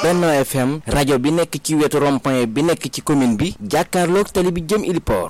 Benno FM rajo bi nekk ci wetu rond-point bi nekk ci commune bi jàkkaarloog tali bi jëm Iliport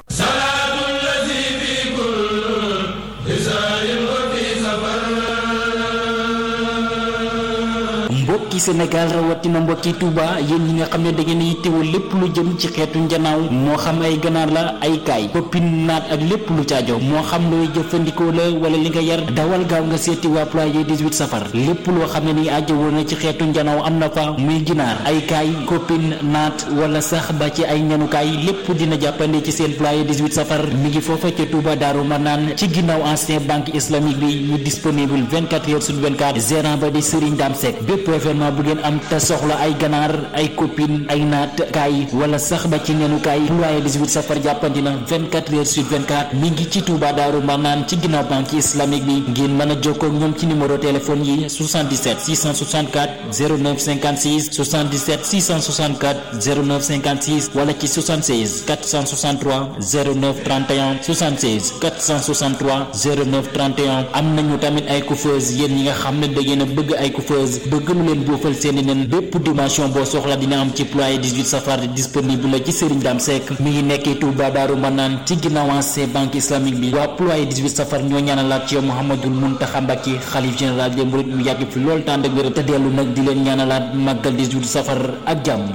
mbokki Sénégal rawatina mbokki Touba yéen ñi nga xam ne da ngeen yittewoo lépp lu jëm ci xeetu njanaaw moo xam ay ganaar la ay kaay koppin naat ak lépp lu caajo moo xam looy jëfandikoo la wala li nga yar dawal gaaw nga seeti waa ployer 18 safar lépp loo xam ne ni ajjawoo na ci xeetu njanaaw am na fa muy ginaar ay kaay koppin naat wala sax ba ci ay ñanukaay lépp dina jàppande ci seen ployer 18 safar mi ngi foofa ca Touba Daaru Manaan ci ginnaaw ancien banque islamique bi ñu disponible 24 heures sur 24 gérant ba di Serigne Dame Seck bépp événement bu ngeen am te soxla ay ganaar ay copine ay naat kaay wala sax ba ci nenukaay ployer 18 safar jàppandi na 24 heures sur 24 mi ngi ci Touba Daaru Marnaan ci ginnaaw banque islamique bi ngeen mën a jokkoo ak ñoom ci numéro téléphone yi 77 664 09 56 77 664 09 56 wala ci 76 463 09 31 76 463 09 31 am nañu tamit ay coiffeuse yéen ñi nga xam ne da ngeen a bëgg ay coiffeuse bëgg lu leen boofal seeni nen bépp dimension boo soxla dina am ci ployer 18 safar disponible la ci Serigne Dame Seck mi ngi nekkee Touba Daaru Manaan ci ginnaaw ancien banque islamique bi waa ployer 18 safar ñoo ñaanalaat ci yow Mouhamadul Mountakha Mbacké xalif général des mourides mu yàgg fi lool tànd ak wér te dellu nag di leen ñaanalaat màggal 18 safar ak jàmm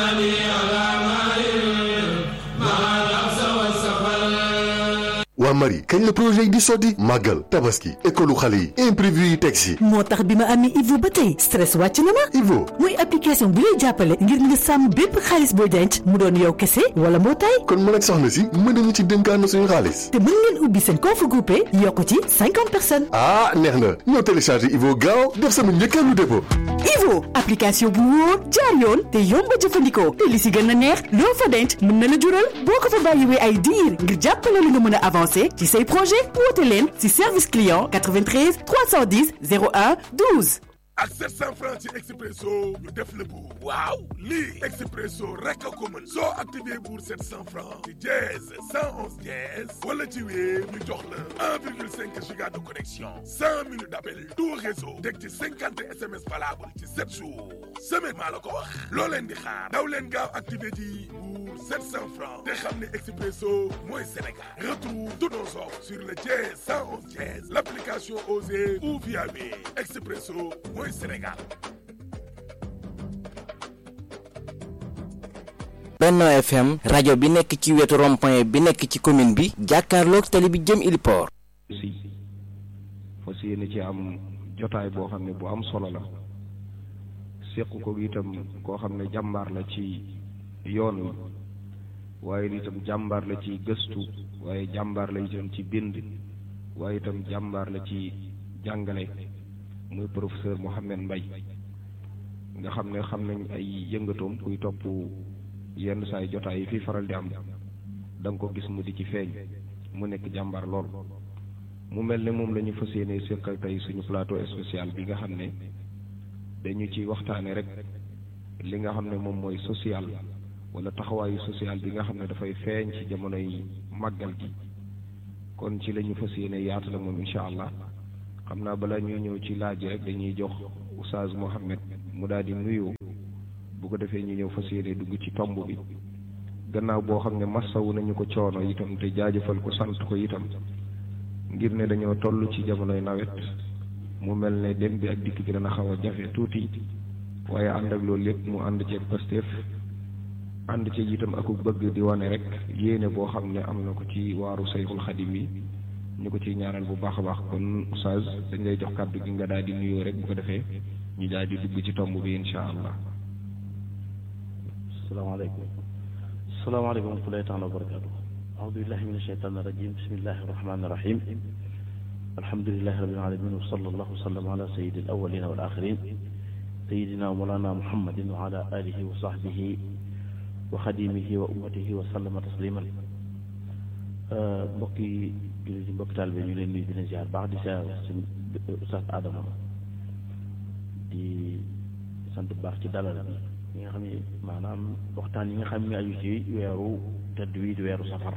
waa Marie kañ la projet yi di sotti màggal tabaski école xale yi imprévu yi teg si moo tax bi ma amee Ivo ba tey stress wàcc na ma Ivo muy application bu lay jàppale ngir nga sàmm bépp xaalis booy denc mu doon yow kese wala mbootaay kon mën ak soxna si mën nañu ci dénkaan suñu xaalis te mën ngeen ubbi seen compte groupé yokk ci cinquante personnes ah neex na ñoo téléchargé Ivo gaaw def sama njëkkeelu dépôt Ivo application bu wóor jaar yoon te yomb a jëfandikoo te li si gën a neex loo fa denc mën na la jural boo ko fa bàyyiwee ay diir ngir jàppale la nga mën a avancer ci say projet woote leen ci service client 93 310 01 12. ak 700 francs ci expresso ñu def la buur waaw lii expresso rek a ko mën soo activé buur 700 francs ci dièse 111 dièse wala ci wéer ñu jox la 1,5 giga de connexion 100 minutes d'appel tout réseau teg ci 50 SMS valable ci 7 jours semaine maa la ko wax loo leen di xaar daw leen gaaw activé ji buur 700 francs te xam ne expresso mooy Sénégal retrouve tous nos offres sur le dièse 111 dièse l'application Osée ou via wéer expresso mooy Sénégal Benno FM rajo bi nekk ci wetu rond-point bi nekk ci commune bi jàkkaarloog tali bi jëm Iliport si fas yéene ci am jotaay boo xam ne bu am solo la séq ko itam koo xam ne jàmbaar la ci yoon wi waaye itam jàmbaar la ci gëstu waaye jàmbaar la itam ci bind waaye itam jàmbaar la ci jàngale muy professeur Mohamed Mbaye nga xam ne xam nañ ay yëngatoom kuy topp yenn saay jotaay yi fi faral di am da nga ko gis mu di ci feeñ mu nekk jàmbaar lool mu mel ne moom la ñu fas yéene seqal tey suñu plateau spécial bi nga xam ne dañu ci waxtaane rek li nga xam ne moom mooy social wala taxawaayu social bi nga xam ne dafay feeñ ci jamonoy màggal gi kon ci la ñu fas yéene yaatu la moom incha allah xam naa balaa ñuy ñëw ci laaj yi rek dañuy jox oustaz Mohamed mu daal di nuyoo bu ko defee ñu ñëw fas yéene dugg ci tomb bi gannaaw boo xam ne massawu nañu ko coono itam te jaajëfal ko sant ko itam ngir ne dañoo toll ci jamonoy nawet mu mel ne dem bi ak dikk bi dana xaw a jafe tuuti waaye ànd ak loolu lépp mu ànd ceeg Pastef ànd ceeg itam aku bëgg di wane rek yéene boo xam ne am na ko ci waaru Sayxul Xadim yi ñu ko ciy ñaanal bu baax a baax kon oustaz dañ lay jox kàddu gi nga daal di nuyoo rek bu ko defee ñu daal di dugg ci tomb bi insha allah salaamaaleykum salaamaaleykum wa rahmatullahi taala wa barakatu aoudu billahi min asheytan irajim bismillahi irrahmani irrahim alhamdulilahi rabbil alamin wa sallallahu wa sallam ala sayidi al awalina wal axirin sayidina wa molana muhammadin wa ala alihi wa sahbihi wa xadimihi wa ummatihi wa sallama tasliman mbokki jullit yi mbokki taalibe ñu leen nuyu dina ziar baax di ziar suñu Oustaz Adama di sant bu baax ci dalal bi ñi nga xam ne maanaam waxtaan yi nga xam ne aju ci weeru tedd wi di weeru safar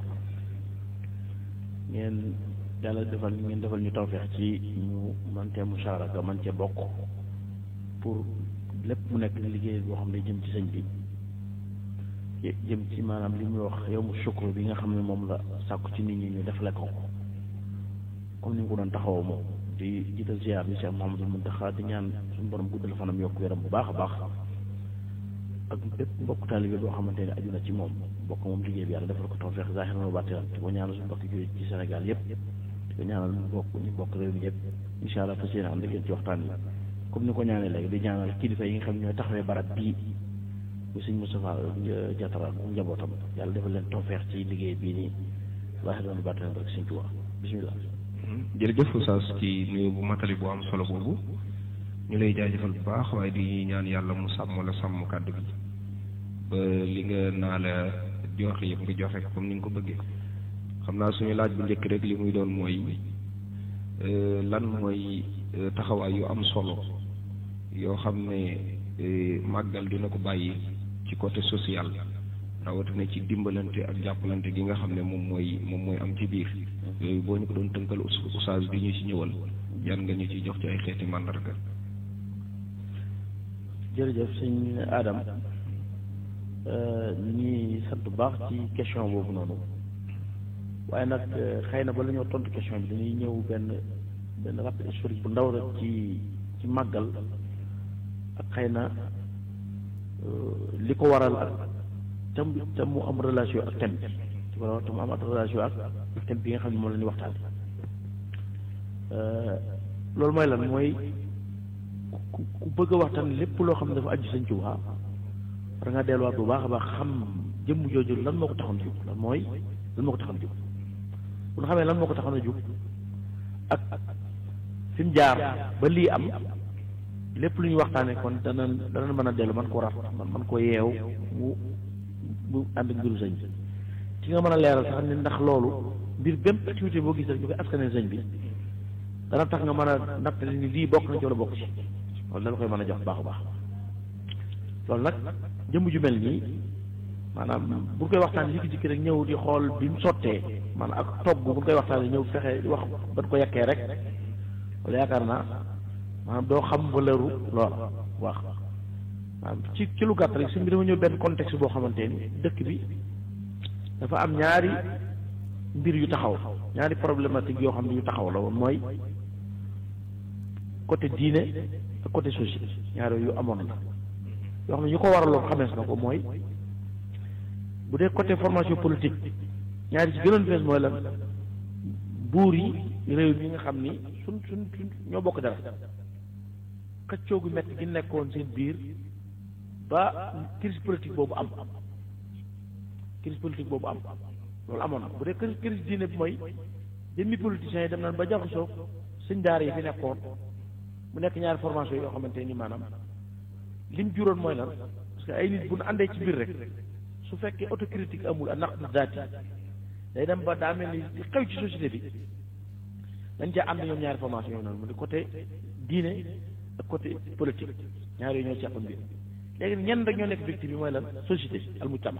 ngeen yàlla defal ngeen defal ñu tawfeex ci ñu man cee musharaka man cee bokk pour lépp mu nekk liggéey boo xam ne jëm ci sëñ bi jëm ci maanaam li muy wax yow mu sukkur bi nga xam ne moom la sàkku ci nit ñi ñu defale ko comme ni nga ko doon taxawoo moom di jiital ziar bi Cheikh Mouhamadul Muntaxa di ñaan suñu borom guddal fanam yokk yaram bu baax a baax ak bépp mbokk taalibe boo xamante ne aju na ci moom bokk moom liggéey bi yàlla defal ko tawfeex zaahiran wa baatinan di ko ñaanal suñu mbokk jullit ci Sénégal yëpp di ko ñaanal ñu bokk ñu bokk réew mi yëpp incha allah fas yéene ànd ak yéen ci waxtaan yi comme ni ko ñaanee léegi di ñaanal kilifa yi nga xam ne ñooy taxawee barab bii bu sëñ Moustapha Diatara ak njabootam yàlla defal leen tawfeex ci liggéey bii nii zaahiran wa baatinan rek sëñ Tuubaa bismillah jërëjëf Oustaz ci nuyu bu matali bu am solo boobu ñu lay jaajëfal bu baax waaye di ñaan yàlla mu sàmm la sàmm kàddu gi ba li nga naa la joxe yëpp nga joxe comme ni nga ko bëggee xam naa suñu laaj bu njëkk rek li muy doon mooy lan mooy taxawaay yu am solo yoo xam ne màggal dina ko bàyyi ci côté social rawatina ci dimbalante ak jàppalante gi nga xam ne moom mooy moom mooy am ci biir yooyu boo ñu ko doon tënkal oustaz bi ñu ci ñëwal yan nga ñu ci jox ci ay xeeti màndarga jërëjëf sëñ Adam ñi sant bu baax ci question boobu noonu waaye nag xëy na ba la ñoo tontu question bi dañuy ñëw benn benn rappel historique bu ndaw rek ci ci màggal ak xëy na li ko waral ak tam tam mu am relation ak thème bi li ko waral tam mu am relation ak thème bi nga xam ne moom la ñuy waxtaan loolu mooy lan mooy ku ku bëgg a waxtaan lépp loo xam ne dafa aju Sëñ Tuubaa war nga delluwaat bu baax a baax xam jëmm jooju lan moo ko taxoon jóg lan mooy lan moo ko taxoon jóg bu nga xamee lan moo ko taxoon a jóg ak fi mu jaar ba lii am lépp lu ñuy waxtaanee kon dana dana mën a dellu man ko rat man man ko yeew mu mu ànd ak mbiru sëñ bi ci nga mën a leeral sax ne ndax loolu mbir bépp activité boo gis rek ñu koy askanee sëñ bi dana tax nga mën a nattali ni lii bokk na ci wala bokk ci loolu dala koy mën a jox baax a baax loolu nag jëmm ju mel nii maanaam bu koy waxtaan jikki-jikki rek ñëw di xool bi mu sottee maanaam ak togg bu koy waxtaanee ñëw fexe wax ban ko yekkee rek wala yaakaar naa maanaam doo xam valeuru loola wax maanaam ci ci lu gàtt rek si bi dama ñëw benn contexte boo xamante ni dëkk bi dafa am ñaari mbir yu taxaw ñaari problématique yoo xam ne yu taxaw la woon mooy côté diine ak côté société ñaari yu amoon la yoo xam ne ñu ko waraloon xamees na ko mooy bu dee côté formation politique ñaari ci gënoon fees mooy lan buur yi réew mi nga xam ni suñ suñ suñ ñoo bokk dara xëccoo gu metti gi nekkoon seen biir ba crise politique boobu am crise politique boobu am loolu amoon na bu dee crise crise diine bi mooy jëmmi politiciens yi dem nañ ba jaxasoo sëñ daara yi fi nekkoon mu nekk ñaari formation yoo xamante ni maanaam lim juróon mooy lan parce que ay nit bu nu àndee ci biir rek su fekkee autocritique amul ak naqdu daati day dem ba daa mel ni li xew ci société bi dañ caa ànd ñoom ñaari formation yooyu noonu mu di côté diine ak côté politique ñaari yooyu ñoo seqoon biir léegi ñenn rek ñoo nekk victime bi mooy lan société al mujtama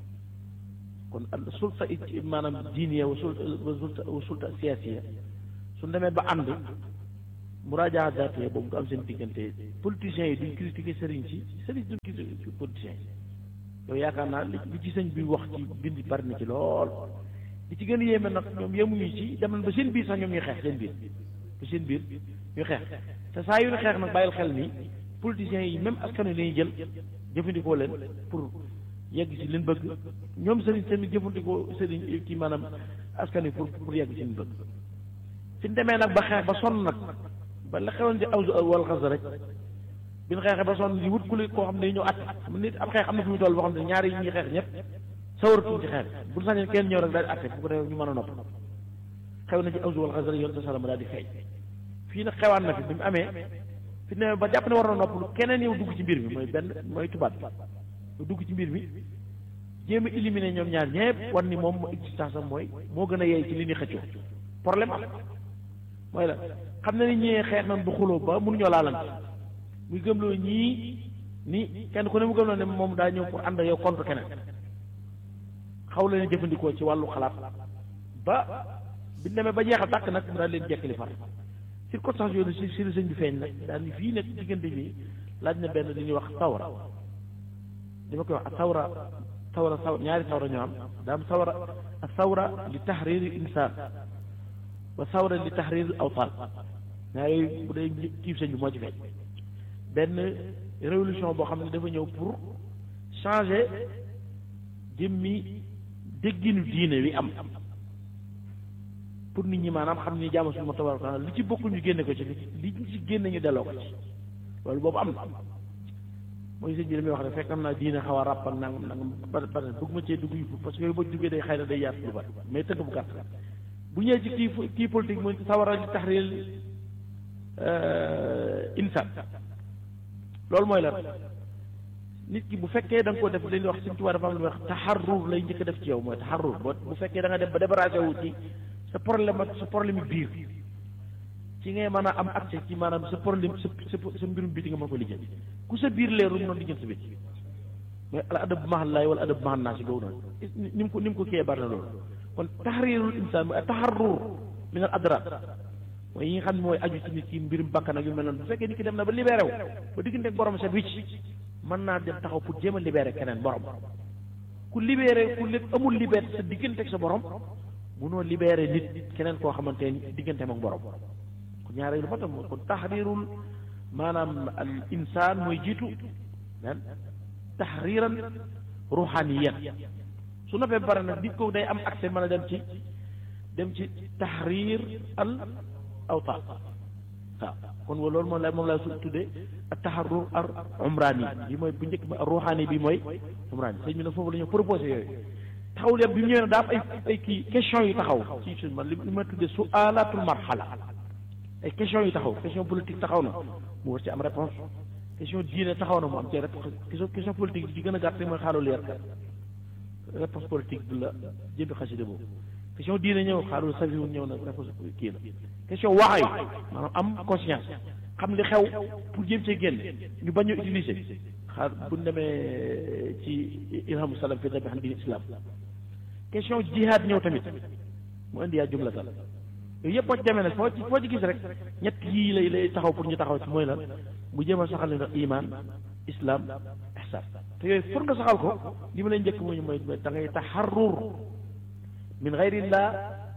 kon al sulta maanaam diiniya wa sulta wa sulta siyaasiya su demee ba ànd muraajaa daatee boobu du am seen diggante politiciens yi duñ critiquer sëriñ si sëriñ duñ critiquer politiciens yi yow yaakaar naa li li ci sëñ bi wax ci bind bari na ci lool li ci gën a yéeme nag ñoom yemuñu ci dem nañ ba seen biir sax ñoom ñuy xeex seen biir ba seen biir ñuy xeex te saa yu ñu xeex nag bàyyil xel ni politiciens yi même askan wi dañuy jël jëfandikoo leen pour yegg ci leen bëgg ñoom sëriñ tamit jëfandikoo sëriñ ci maanaam askan wi pour pour yegg ci leen bëgg fi ñu demee nag ba xeex ba sonn nag ba la xewoon ci awsu wal xas rek bi ñu xeexee ba sonn di wut ku li koo xam ne ñëw at mu nit ab xeex am na fu ñu toll boo xam ne ñaari yi ñuy xeex ñëpp sawaratuñ ci xeex bu ñu sañoon kenn ñëw rek daal di atte fu ko defee ñu mën a nopp xew na ci awsu wal xas rek yoon sa salama daal di feeñ fii nag xewaan na fi bi mu amee fi ne ba jàpp ne war na nopp keneen yow dugg ci mbir mi mooy benn mooy tubaab bi lu dugg ci mbir mi jéem a éliminer ñoom ñaar ñëpp wan ni moom existence am mooy moo gën a yeey ci li ñuy xëccoo problème am mooy la xam na ni ñee xeex nañ bu xuloo ba mënuñoo laalante muy gëmloo ñii ni kenn ku ne mu gëmloo ne moom daa ñëw pour ànd yow contre keneen xaw leen jëfandikoo ci wàllu xalaat ba bi demee ba jeexal tàkk nag mu daal leen jekkali far circonstance yooyu si si sëñ bi feeñ nag daal ni fii nekk diggante bi laaj na benn li ñuy wax sawra dama koy wax ak sawra sawra saw ñaari sawra ñoo am daa am sawra ak sawra li taxriiri insaan wa sawra li taxriiri awtaan ñaari bu dee kiif sëñ bi moo ci feeñ benn révolution boo xam ne dafa ñëw pour changer jëmmi dégginu diine wi am pour nit ñi maanaam xam ni jaamu suñu ma tabaraka taala li ci bokkul ñu génne ko ci li ci génne ñu delloo ko ci loolu boobu am na mooy sëñ bi damay wax ne fekk am naa diine xaw a ràppal nangam nangam ba ba bëgg ma cee dugg yu parce que yooyu boo duggee day xëy na day yaatu lu bari mais tënk bu gàtt bu ñëwee ci kii kii politique mooy sawara li taxriir insaan loolu mooy lan nit ki bu fekkee da nga ko def li ñuy wax suñ tubaab dafa am lu ñuy wax taxarrur lay njëkk a def ci yow mooy taxarrur boo bu fekkee da nga dem ba débarrassé wu ci sa problème ak sa problème biir ci ngay mën a am accès ci maanaam sa problème sa sa sa mbirum biti nga mën ko lijjanti ku sa biir leerul noonu lijjanti sa biti mooy al adab mahal laay wala adab mahal naa si googu noonu ni mu ko ni mu ko kiyee bari na loolu kon taxriirul insaan mooy taxarrur min al adrar mooy yi nga xam ne mooy aju ci nit ki mbirum bakkan ak yu mel noonu bu fekkee nit ki dem na ba libéré wu ba diggante ak borom set wicc mën naa dem taxaw pour jéem a libéré keneen borom ku libéré ku lépp amul liberté sa diggante ak sa borom munoo libéré nit keneen koo xamante ni digganteem ak borom kon ñaare lu fa tam kon taxriirul maanaam al insaan mooy jiitu lan taxriiran ruuxaaniyan su noppee ba pare nag nit ko day am accès mën a dem ci dem ci taxriir al awtaan waaw kon loolu moom la moom laa su tuddee ak taxarur ar umraani bi mooy bu njëkk ba ruuxaani bi mooy umraani sëñ bi nag foofu la ñu proposé yooyu taxawul yam bi mu ñëwee nag daa am ay ay kii question yu taxaw ci suñ man li ma tuddee su alatul marxala ay question yu taxaw question politique taxaw na mu war ci am réponse question diine taxaw na mu am ci réponse question question politique bi ci gën a gàtt mooy xaalul yar réponse politique bi la jëmbi xasida boobu question diine ñëw xaalul safiwu ñëw na réponse kii la question wax yi maanaam am conscience xam li xew pour jéem cee génn ñu bañ a utiliser xaar bu ñu demee ci ilhamu salam fi rabi xam diin islam question jihaad ñëw tamit mu indi yaa jumlatal yooyu yëpp boo ci demee nag foo ci foo ci gis rek ñett yii lay lay taxaw pour ñu taxaw ci mooy lan mu jéem a saxal ne iman islam ihsan te yooyu pour nga saxal ko li ma lay njëkk mooy mooy da ngay taxarrur min gayrillah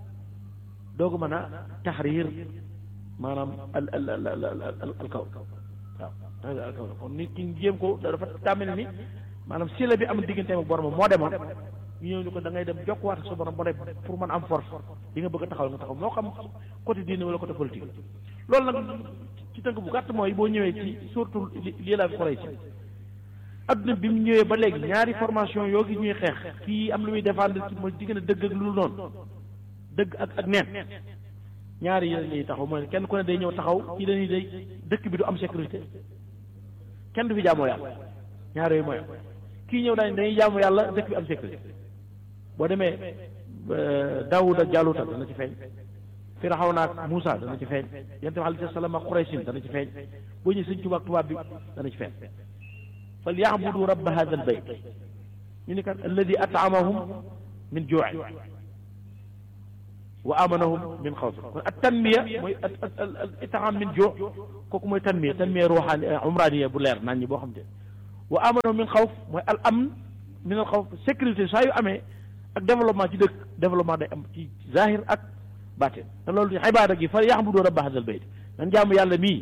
doogu mën a taxriir maanaam al al al al al kaw waaw al kaw kon nit ki jéem ko dafa tàmmali ni maanaam sila bi am digganteem ak borom moo demoon ñu ñëw ñu ko da ngay dem jokkuwaat ak sa borom ba ne pour mën am force li nga bëgg a taxaw nga taxaw moo xam côté diine wala côté politique loolu nag ci tënk bu gàtt mooy boo ñëwee ci surtout lii laa fi xoree ci adduna bi mu ñëwee ba léegi ñaari formation yoo gi ñuy xeex kii am lu muy défendre ci mooy diggante dëgg ak lu noonu dëgg ak ak neen ñaari yéen ñuy taxaw mooy kenn ku ne day ñëw taxaw kii dañuy day dëkk bi du am sécurité kenn du fi jaamoo yàlla ñaar yooyu mooy kii ñëw daañu dañuy jaamu yàlla dëkk bi am sécurité boo demee Daawuda ak Jaaluta dana ci feeñ Firawna ak Muusa dana ci feeñ yonent bi alayhi salaam ak Quraysin dana ci feeñ boo ñëwee sëñ Tuubaa ak tubaab bi dana ci feeñ fal ya'budu rabba hadha al bayt ñu ni kat alladi at'amahum min juu'in wa amanahum min xawf kon at tanmiya mooy al itaam min joo kooku mooy tanmiya tanmiya ruuxaani umraaniya bu leer naan ñi boo xam te wa amanahum min xawf mooy al amn min al xawf sécurité saa yu amee ak développement ci dëkk développement day am ci zahir ak baatin te loolu ibaada gi fa yaxbudu rabba hadal bayt nan jaamu yàlla mii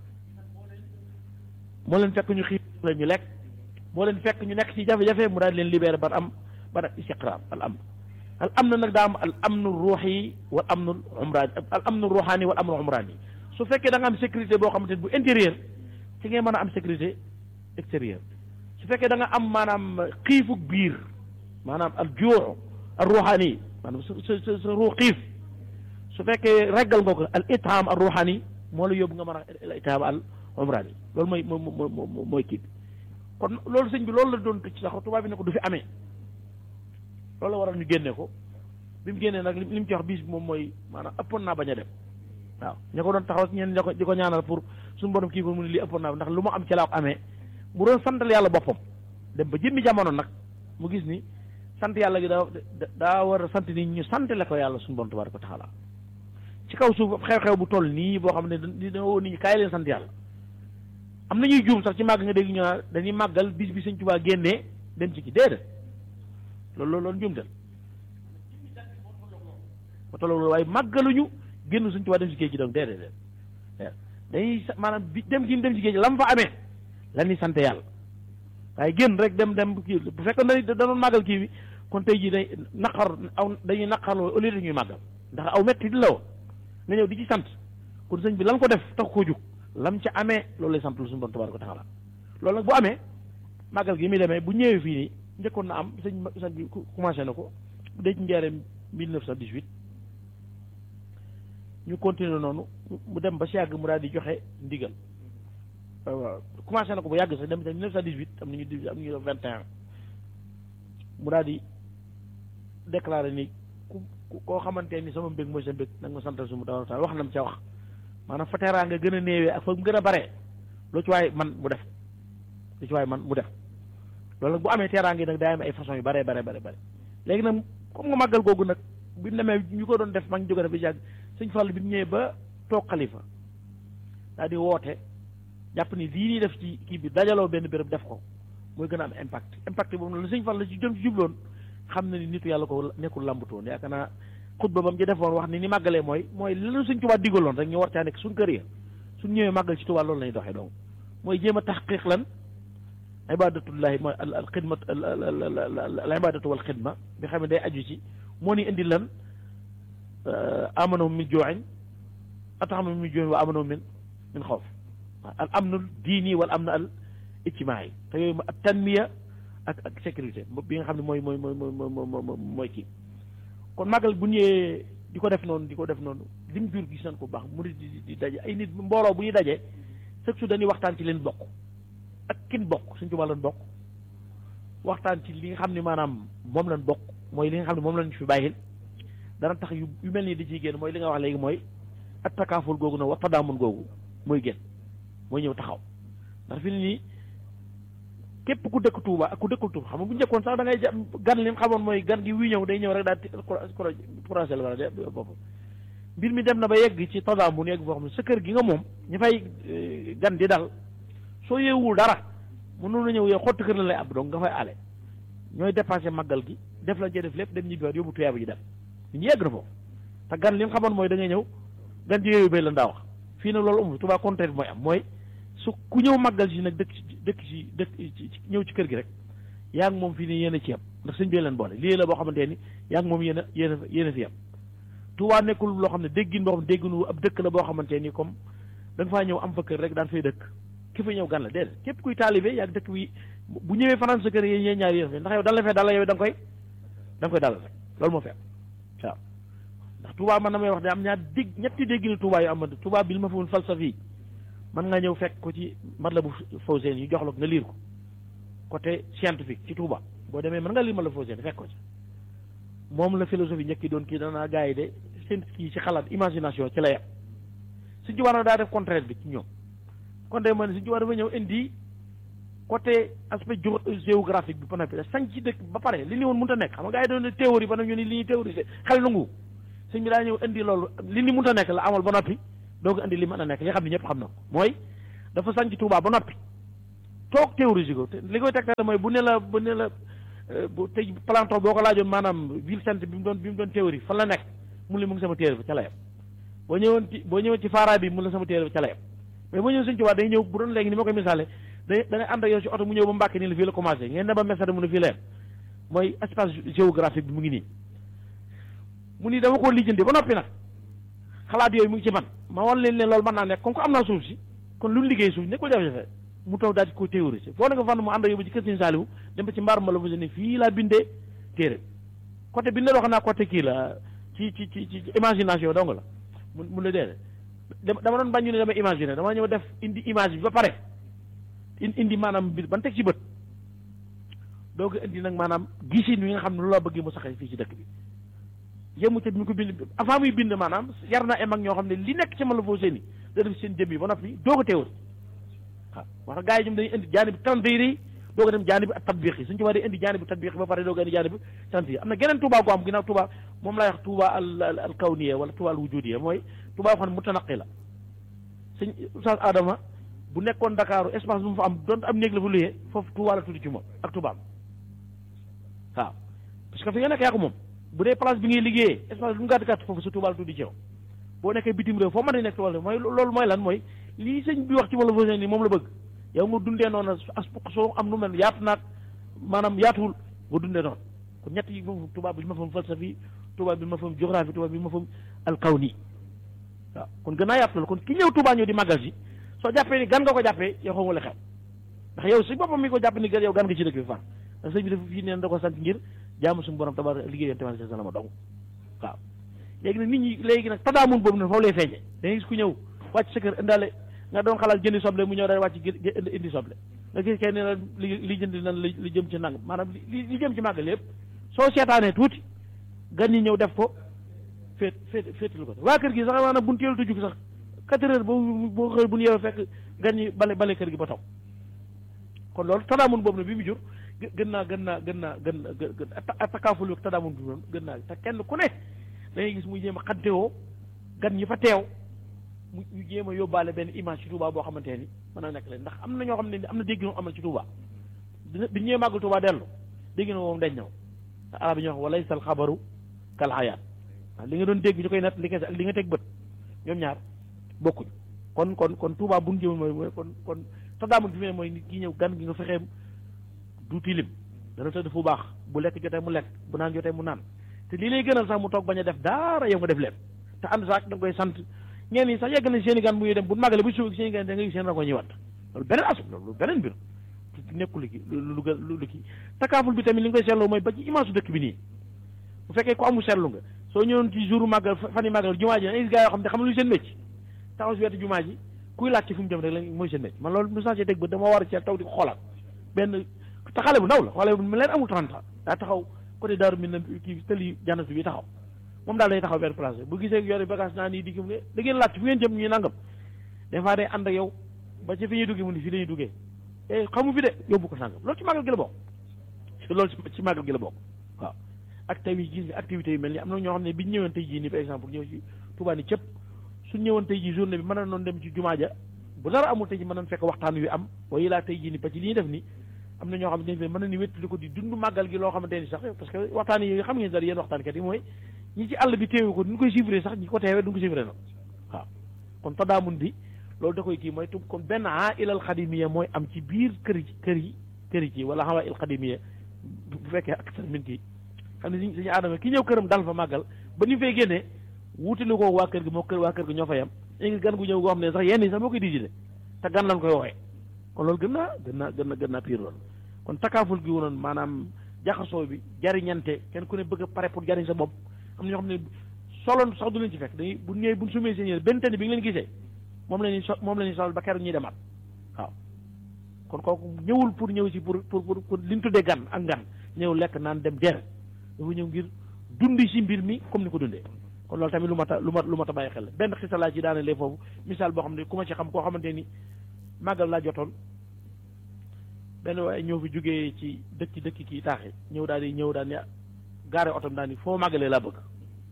moo leen fekk ñu xiif la ñu lekk moo leen fekk ñu nekk ci jafe-jafe mu daal leen libéré ba am ba istiqraar al am al amn nag daa am al amnu ruuxi wal amnu umraani al amnu ruuxaani wal amnu umraani su fekkee da nga am sécurité boo xamante ne bu intérieur ci ngay mën a am sécurité extérieur su fekkee da nga am maanaam xiifuk biir maanaam al juux al ruuxaani maanaam sa sa sa sa ruux xiif su fekkee reggal nga ko al itaam al ruuxaani moo la yóbbu nga mën a al itaam al umraani loolu mooy mooy mooy mooy kii bi kon loolu sëñ bi loolu la doon ci sax tubaab bi ne ko du fi amee. loolu la waral ñu génne ko bi mu génnee nag li mu ci wax bis bi moom mooy maanaam ëppoon naa bañ a dem waaw ña ko doon taxaw ñeen ña ko di ko ñaanal pour suñu borom kii ko mu ne lii ëppoon naa ndax lu mu am ci laa ko amee mu doon santal yàlla boppam dem ba jëmmi jamono nag mu gis ni sant yàlla gi daa daa war a sant ni ñu santale ko yàlla suñu borom tabaaraka wa taala ci kaw suuf xew-xew bu toll nii boo xam ne dina woo nit ñi kaay leen sant yàlla am na ñuy juum sax ci màgg nga dégg ñu naan dañuy màggal bis bi sëñ Tuubaa génnee dem ci ki déedéet loolu loolu loolu njuumtal ba tolloo loolu waaye màggaluñu génn sëñ Tuubaa dem ci géej gi donc déedéet déedéet dañuy sa- maanaam bi dem gi mu dem ci géej gi la mu fa amee la ñuy sant yàlla waaye génn rek dem dem kii bu fekkoon ne da doon màggal kii bi kon tey jii day naqar aw dañuy naqarloo au lieu dañuy màggal ndax aw metti di la woon nga ñëw di ci sant kon sëñ bi lan ko def tax koo jug lam ca amee loolu lay sant lu suñu bon tabaaraka wa taala loolu nag bu amee màggal gi muy demee bu ñëwee fii nii njëkkoon na am sëñ sëñ bi commencé na ko bu dee ci njaareem 1918 ñu continuer noonu mu dem ba si yàgg mu daal di joxe ndigal waaw commencé na ko bu yàgg sax dem ci 1918 am nañu di am nañu 21 mu daal di déclaré ni ku ku koo xamante ni sama mbég mooy sa mbég nag ma santal sumu taala wax na mu ca wax maanaam fa teraa nga gën a néewee ak fa mu gën a bare lu ci waay man mu def lu ci waay man mu def loolu nag bu amee teraa ngi nag day am ay façon yu bare bare bare bare léegi nag comme nga màggal googu nag bi mu demee ñu ko doon def mag ñu jóge def bi yàgg sëñ Fall bi mu ñëwee ba toog xalifa daal di woote jàpp ni lii ñuy def ci kii bi dajaloo benn béréb def ko mooy gën a am impact impact boobu nag la sëñ Fall la ci jëm ci jubloon xam na ni nitu yàlla ko nekkul làmbutoon yaakaar naa xutba ba mu ci defoon wax ni ni màggalee mooy mooy lanu suñ Tuubaa digaloon rek ñu war caa nekk suñ kër ya suñ ñëwee màggal ci Tuubaa loolu lañuy doxee donc mooy jéem a taxqiq lan ibadatullahi mooy al al xidmat al al ibadatu wal xidma bi xam ne day aju ci moo ni indi lan amano min jooxin ataxama min jooxin wa amano min min xawf al amnul diini wal amn al ijtimaai te yooyu ak tanmiya ak ak sécurité bi nga xam ne mooy mooy mooy mooy mooy kii kon màggal bu ñëwee di ko def noonu di ko def noonu lim jur gis nañ ko bu baax mu di di daje ay nit mbooloo bu ñu dajee chaque jour dañuy waxtaan ci leen bokk ak kin bokk suñ Tuubaa lañ bokk waxtaan ci li nga xam ne maanaam moom lañ bokk mooy li nga xam ne moom lañ fi bàyyil dana tax yu yu mel nii di ciy génn mooy li nga wax léegi mooy at takaaful googu nag wa tadaamun googu mooy génn mooy ñëw taxaw ndax fi ni nii képp ku dëkk Touba ak ku dëkkul Touba xam nga bu njëkkoon sax da ngay jàpp gan li mu xamoon mooy gan gi wuy ñëw day ñëw rek daal di croisé la wala de bopp mbir mi dem na ba yegg ci tadaamun yegg foo xam ne sa kër gi nga moom ñu fay gan di dal soo yeewul dara mënoon na ñëw yow xottu kër la lay ab donc nga fay ale ñooy dépassé màggal gi def la jee def lépp dem ñibbiwaat yóbbu tuyaaba ji dem nit ñi yegg na foofu te gan li mu xamoon mooy da ngay ñëw gan ji yooyu bay la ndaa wax fii nag loolu amul Touba contraire bi mooy am mooy su ku ñëw màggal si nag dëkk ci dëkk si dëkk ñëw ci kër gi rek yaa ngi moom fii nii yéen a ci yem ndax sëñ bi leen boole lii la boo xamante ni yaa ngi moom yéen a yéen a yéen a fi yem Touba nekkul loo xam ne déggin boo xam ne dégginu ab dëkk la boo xamante ni comme da nga faa ñëw am fa kër rek daan fay dëkk ki fa ñëw gan la déedéet képp kuy taalibe yaa ngi dëkk bi bu ñëwee fanaan sa kër yéen yéen ñaar yéen ndax yow dal la fee dal la yow da nga koy da nga koy dalal rek loolu moo fi am waaw ndax Touba man na may wax de am ñaar dégg ñetti dégginu Touba yu am Touba bil ma fa woon falsafi mën nga ñëw fekk ko ci Matlaboul Fawzayni yu jox la ko nga liir ko côté scientifique ci Touba boo demee mën nga liir Matlaboul Fawzayni fekk ko ci moom la philosophie njëkk yi doon kii danaa gars yi de seen kii ci xalaat imagination ci la yem suñ ci war na daa def contraire bi ci ñoom kon de man suñ ci war dafa ñëw indi côté aspect géographique bi ba noppi da sañ ci dëkk ba pare li ni woon mënut a nekk xam nga gars yi doon ne théorie ba nag ñu ni li ñuy théorie xel nangu suñ bi daa ñëw indi loolu li ni mënut a nekk la amal ba noppi doo ko indi li mën a nekk li xam ne ñëpp xam na ko mooy dafa sañ ci Touba ba noppi toog théorise ko li koy tegtal mooy bu ne la bu ne la bu tey Platon boo ko laajoon maanaam ville sainte bi mu doon bi mu doon théorie fan la nekk mu ne mu ngi sama téere ba ca la yem boo ñëwoon ci boo ñëwoon ci faara bi mu la sama téere ba ca la yem mais boo ñëw suñ Touba day ñëw bu doon léegi ni ma koy misaale day da ngay ànd ak yow ci oto mu ñëw ba Mbàkke nii la fii la commencé ngeen ne ba Mesere mu ne fii la yem mooy espace géographique bi mu ngi nii mu ni dama koo lijjanti ba noppi nag xalaat yooyu mu ngi ci man ma wan leen ne loolu mën naa nekk comme que am naa suuf si kon lu mu liggéey suuf ne ko jafe-jafe mu taw daal di ko théoriser foo ne ko fan mu ànd ak yóbbu ci kër Sëñ Saaliwu dem ba ci mbaar ma la ne fii laa bindee téere côté bi ne wax naa côté kii la ci ci ci ci imagination dong la mun mun la dee dama doon bañ ñu ne dama imaginer dama ñëw def indi image bi ba pare indi maanaam bi ban teg ci bët doo ko indi nag maanaam gisin wi nga xam ne lu la bëggee mu saxee fii ci dëkk bi yemu ca bi mu ko bind avant muy bind maanaam yar na em ak ñoo xam ne li nekk ci ma la foo seeni da def seen jëm yi ba noppi doo ko teewul waaw wax gars yi ñoom dañuy indi jaani bi tanzir yi doo ko dem jaani bi ak tatbiq yi suñu ci war indi jaani bi tatbiq ba pare doo ko indi jaani bi tanzir am na geneen Touba gu am ginnaaw Touba moom lay wax Touba al al kawniya wala Touba al wujudiya mooy Touba xam ne mutanaqi la sëñ Oustaz Adama bu nekkoon Dakar espace bu mu fa am doon am néeg la fa luyee foofu Touba la tudd ci moom ak Touba waaw parce que fi nga nekk yaa ko moom bu dee place bi ngay liggéeyee espace bu mu gàtt gàtt foofu sa Touba la tudd ci yow boo nekkee bitim réew foo mën a nekk Touba mooy loolu mooy lan mooy lii sëñ bi wax ci wala fausen nii moom la bëgg yow nga dundee noonu as soo am nu mel yaatu naag maanaam yaatuwul nga dundee noonu kon ñett yi moom Touba bi ma fam falsafi Touba bi ma fam géographie Touba bi ma fam alkawni waaw kon gën naa yaatu loolu kon ki ñëw Touba ñëw di màggal si soo jàppee ni gan nga ko jàppee yow xaw ma la xew ndax yow si boppam mi ko jàpp ni gan yow gan nga ci dëkk bi far ndax sëñ bi dafa fii neen da ko sant ngir jaamu suñu borom tabaar liggéey yoon tamit sa ma dong waaw léegi nag nit ñi léegi nag tadaamun boobu nag foofu lay feeñe da ngay gis ku ñëw wàcc sa kër indaale nga doon xalaat jëndi soble mu ñëw day wàcc indi soble nga gis kenn ne la li li jënd nan li jëm ci nang maanaam li li jëm ci màggal yëpp soo seetaanee tuuti gan ñi ñëw def ko féet féet féetalu ko waa kër gi sax maanaam bu ñu teelu tujug sax quatre heures boo boo xëy bu ñu yeewee fekk gan ñi bale bale kër gi ba taw kon loolu tadaamun boobu nag bi mu jur gën naa gën naa gën naa gën gën takaaful yu tadaamun bi moom gën naa te kenn ku ne da ngay gis muy jéem a xantewoo gan ñi fa teew mu ñu jéem a yóbbaale benn image ci Touba boo xamante ni mën na nekk leen ndax am na ñoo xam ne am na dégg ñu amal ci Touba dina bi ñëwee màggal Touba dellu dégg na moom dañ ñëw te arab yi ñoo wax walay sal xabaru kal xayaat waaw li nga doon dégg ñu koy nat li nga li nga teg bët ñoom ñaar bokkuñ kon kon kon Touba bu ñu jëm mooy mooy kon kon tadaamun bi mu mooy nit ki ñëw gan gi nga fexee du tilim dana tëdd fu baax bu lekk jotee mu lekk bu naan jotee mu naan te lii lay gënal sax mu toog bañ a def dara yow nga def leen te ànd sax da nga koy sant ñeen ñi sax yegg nañ seen i gan bu ñuy dem bu màggale bu suuf seen i gan da nga gis seen rango ñuy wat loolu beneen asu loolu beneen mbir nekkul ki lu lu lu kii takaaful bi tamit li nga koy seetloo mooy ba ci image su dëkk bi nii bu fekkee ko amul seetlu nga soo ñëwoon ci jour màggal fan yi màggal jumaa ji da ngay gis gaa yoo xam ne xam lu seen mécc taxaw si wetu jumaa ji kuy laaj ci fu mu jëm rek la mooy seen mécc man loolu mu sensé teg ba dama war a seet taw di ko xoolaat benn te xale bu ndaw la xale bu mu leen amul 30 ans daa taxaw côté daaru mi na kii tëli jannatu bi taxaw moom daal day taxaw benn place bu gisee yore bagage naa nii digg mu ne da ngeen laaj fu ngeen jëm ñuy nangam des fois day ànd ak yow ba ci fi ñuy duggee mu ni fii lañuy duggee e xamu fi de yóbbu ko sàngam loolu ci màggal gi la bokk loolu ci màggal gi la bokk waaw ak tamit gis nga activités yu mel ni am na ñoo xam ne bi ñu ñëwoon tey jii nii par exemple ñëw ci Touba ni cëpp suñ ñëwoon tey jii journée bi mën na noon dem ci jumaa ja bu dara amul tey ji mën nañ fekk waxtaan wi am waaye laa tey jii ni ba ci li ñuy def ni am na ñoo xam ne mën na ni wéttali ko di dund màggal gi loo xamante ni sax parce que waxtaan yi xam ngeen dara yéen waxtaankat yi mooy ñi ci àll bi teewu ko duñ koy suivre sax ñi ko teewee duñ ko suivre na waaw kon tadaamun bi loolu da koy kii mooy tub kon benn a ilal xadimiya mooy am ci biir kër yi kër yi kër yi ci wala xawa il xadimiya bu fekkee ak sa min kii xam ne suñ suñu aadama ki ñëw këram dal fa màggal ba ni fay génnee wutali ko waa kër gi moo kër waa kër gi ñoo fa yem léegi gan gu ñëw goo xam ne sax yenn yi sax moo koy dijide te gan lañ koy woowee kon loolu gën naa gën naa gën na gën naa pire loolu kon takaaful gi wonoon maanaam jaxasoo bi jariñante kenn ku ne bëgg a pare pour jariñ sa bopp am na ñoo xam ne soloon sax du leen ci fekk dañuy bu ñëwee bu sumee seen yére benn tenn bi nga leen gisee moom la ñuy so moom la ñuy solal ba keroog ñuy demaat waaw kon kooku ñëwul pour ñëw si pour pour pour li ñu tuddee gan ak gan ñëw lekk naan dem der dafa ñëw ngir dundi si mbir mi comme ni ko dundee kon loolu tamit lu mat a lu mat lu mat a bàyyi xel la benn xisa laa ci daane lee foofu misaal boo xam ne ku ma ci xam koo xamante ni màggal laa jotoon benn waaye ñëw fi jógee ci dëkk dëkk kii taaxi ñëw daal di ñëw daal ni gaare otom daal ni foo màggalee laa bëgg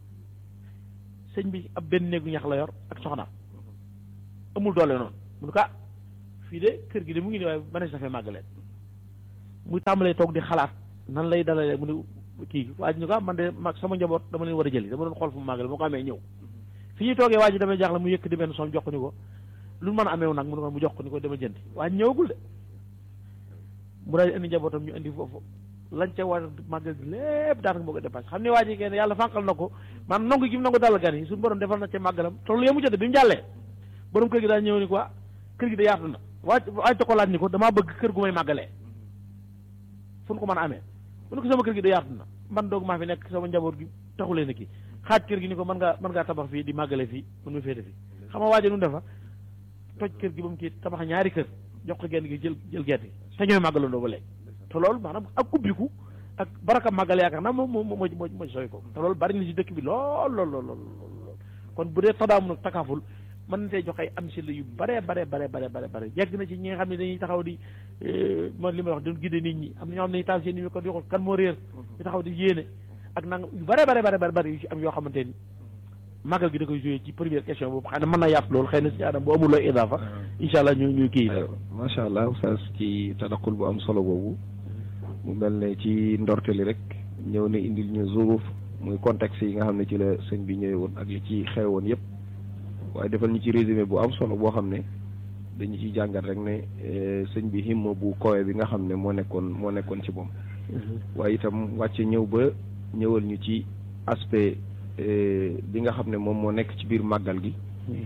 sëñ bi ab benn néegu ñax la yor ak soxnaam amul doole noonu mu ne ko ah fii de kër gi de mu ngi nii waaye ba ne sa fee màggalee muy tàmbalee toog di xalaat nan lay dalalee mu ne kii waa ji ñu ko ah man de mag sama njaboot dama leen war a jëli dama doon xool fu mu màggale moo ko amee ñëw fi ñuy toogee waa ji damay jaaxle mu yëkk di benn soom jox ko ni ko lu mën a ameew nag mu ne ko mu jox ko ni ko dama jëndi waa ji ñëwagul de mu daal di indi njabootam ñu indi foofu lañ ca war màggal gi lépp daanaka moo ko dépassé xam ne waa ji kenn yàlla fànqal na ko man nangu gi mu nangu dal gan yi suñu borom defal na ca màggalam te loolu yemu jotee bi mu jàllee borom kër gi daal ñëw ni ko ah kër gi da yaatu na waaj waaj ko laaj ni ko damaa bëgg kër gu may màggalee fu nu ko mën a amee mu ne ko sama kër gi da yaatu na man doog maa fi nekk sama njaboot gi taxulee na kii xaaj kër gi ni ko mën ngaa mën ngaa tabax fii di màggale fii mën nga féete fii xam nga waaje nu defa toj kër gi ba mu kii tabax ñaari kër jox ko genn gi jël jël gerte gi te ñooy màggalandoo ba léegi te loolu maanaam ak ubbiku ak baraka màggale yaakaar naa moom moo moo moo moo sooy ko te loolu bari na si dëkk bi lool lool lool lool kon bu dee tadaamu nag takaaful mën na tey jox ay am si la yu bare bare bare bare bare bare yegg na ci ñi nga xam ne dañuy taxaw di man li ma wax doon gidde nit ñi am na ñoo xam ne taal seen i ko di xool kan moo réer di taxaw di yéene ak nanga yu bare bare bare bare bare yu ci am yoo xamante ni màggal gi da koy joué ci première question boobu xëy na mën na yàpp loolu xëy na si adam bu amul looy idaafa incha allah ñu ñu kii macha allah oustaz ci tadaqul bu am solo boobu mu mel ne ci ndorte li rek ñëw na indil ñu zuruf muy contexte yi nga xam ne ci la sëñ bi ñëwee woon ak li ci xewoon yëpp waaye defal ñu ci résumé bu am solo boo xam ne dañu ciy jàngat rek ne sëñ bi himma bu kowe bi nga xam ne moo nekkoon moo nekkoon ci moom waaye itam wàcce ñëw ba ñëwal ñu ci aspect bi nga xam ne moom moo nekk ci biir màggal gi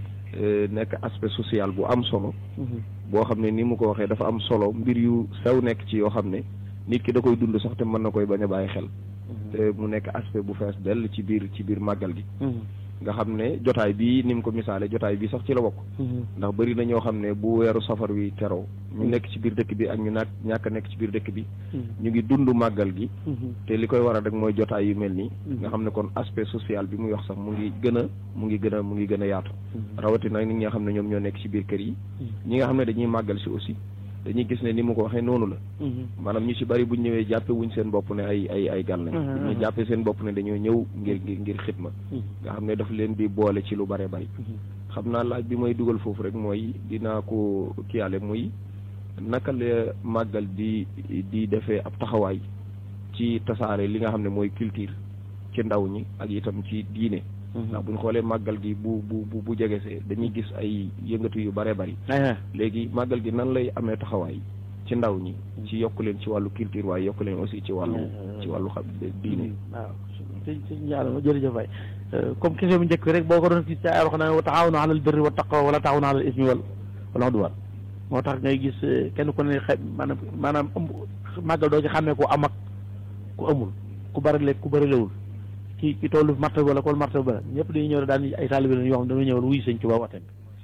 nekk aspect social bu am solo boo xam ne ni mu ko waxee dafa am solo mbir yu sew nekk ci yoo xam ne nit ki da koy dund sax te mën na koy bañ a bàyyi xel te mu nekk aspect bu fees dell ci biir ci biir màggal gi nga xam ne jotaay bi ni mu ko misaale jotaay bi sax ci la bokk ndax bëri na ñoo xam ne bu weeru safar wi teroo ñu nekk ci biir dëkk bi ak ñu naak ñàkk nekk ci biir dëkk bi ñu ngi dund màggal gi te li koy waral rek mooy jotaay yu mel nii nga xam ne kon aspect social bi muy wax sax mu ngi gën a mu ngi gën a mu ngi gën a yaatu rawatina nit ñi nga xam ne ñoom ñoo nekk ci biir kër yi ñi nga xam ne dañuy màggal si aussi dañuy gis ne ni mu ko waxee noonu la maanaam ñu ci bari buñ ñëwee jàppe wuñ seen bopp ne ay ay ay gan lañ ñu jàppe seen bopp ne dañoo ñëw ngir ngir ngir xidma nga xam ne daf leen di boole ci lu bare bari xam naa laaj bi may dugal foofu rek mooy dinaa ko kiyaale muy naka la màggal di di defee ab taxawaay ci tasaare li nga xam ne mooy culture ci ndaw ñi ak itam ci diine ndax buñ xoolee màggal gi bu bu bu bu jegesee dañuy gis ay yëngatu yu bare bari léegi màggal gi nan lay amee taxawaay ci ndaw ñi ci yokk leen ci wàllu culture waaye yokk leen aussi ci wàllu ci wàllu xam diine waaw sëñ sëñ Ndiallo jërëjëf waay comme question bu njëkk bi rek boo ko doon gis ci ay wax na wa taawanu alal birri wa taqwa wala taawanu alal ismi wal wala udwan moo tax ngay gis kenn ku ne xe maanaam maanaam ëmb màggal doo ci xàmmee ku am ak ku amul ku bari lekk ku bari lewul ki ki tollu martaba wala kool martaba ba ñëpp dañuy ñëw daan ay taalibe lañ yoo xam dañoo ñëwal wuy sëñ Tuubaa waxtaan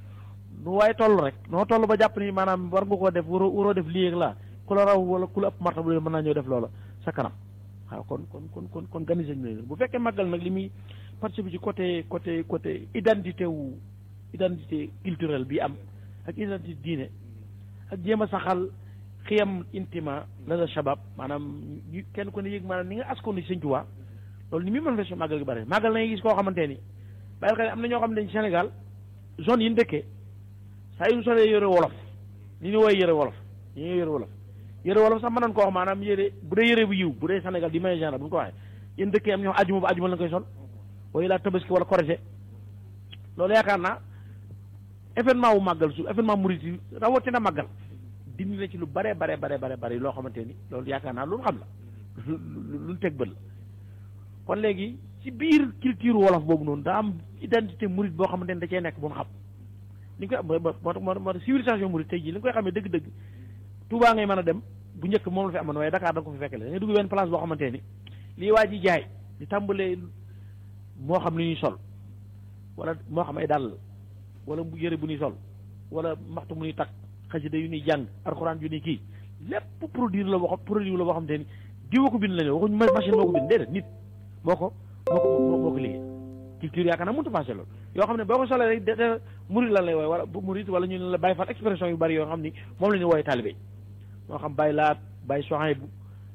bi nu waaye toll rek noo toll ba jàpp ni maanaam war nga koo def waroo waroo def lii ak laa ku la raw wala ku la ëpp martaba mën naa ñëw def loola sa kanam waaw kon kon kon kon kon gani sëñ bi bu fekkee màggal nag li muy participer ci côté côté côté identité wu identité culturelle bi am ak identité diine ak jéem a saxal xiyam intima la la shabab maanaam ñu kenn ku ne yëg maanaam ni nga askoon ci sëñ Tuubaa loolu ni muy manifesté màggal gi bëri màggal na gis koo xamante ni bàyyil xel am na ñoo xam ne Sénégal zone yi ñu dëkkee saa yu ñu solee yëre wolof ni ñu woowee yëre wolof ñu ngi yëre wolof yëre wolof sax mën nañ ko wax maanaam yëre bu dee yëre bu yiw bu dee Sénégal di may genre bu ñu ko waxee yéen dëkkee am ñoo xam ajuma ba ajuma la koy sol wala laa tabaski wala korité loolu yaakaar naa événement wu màggal su événement murit yi rawatina màggal dindi na ci lu bare bare bare bare bare loo xamante ni loolu yaakaar naa lu xam la lu teg bët la kon léegi ci biir culture wolof boobu noonu daa am identité murit boo xamante ni da cee nekk bu ñu xam li ñu koy moo tax moo tax civilisation murit tey jii li nga koy xamee dëgg-dëgg Touba ngay mën a dem bu njëkk moom la fi amoon waaye Dakar da nga ko fi fekkale da ngay dugg benn place boo xamante ni lii waa ji jaay di tàmbalee moo xam li ñuy sol wala moo xam ay dàll wala yëre bu ñuy sol wala maxtu mu ñuy takk xasida yu ñuy jàng alxuraan yu ñuy kii lépp produire la boo xam produire la boo xamante ni diwa ko bind la ñu waxuñu machine moo ko bind déedéet nit moo ko moo ko moo ko liggéey culture yaakaar naa mënut a passé loolu yoo xam ne boo ko solee rek de murid lan lay wooye wala murid wala ñu ne la bàyyi fat expression yu bari yoo xam ni moom la ñu wooye taalibe moo xam bàyyi laat bàyyi soxay bu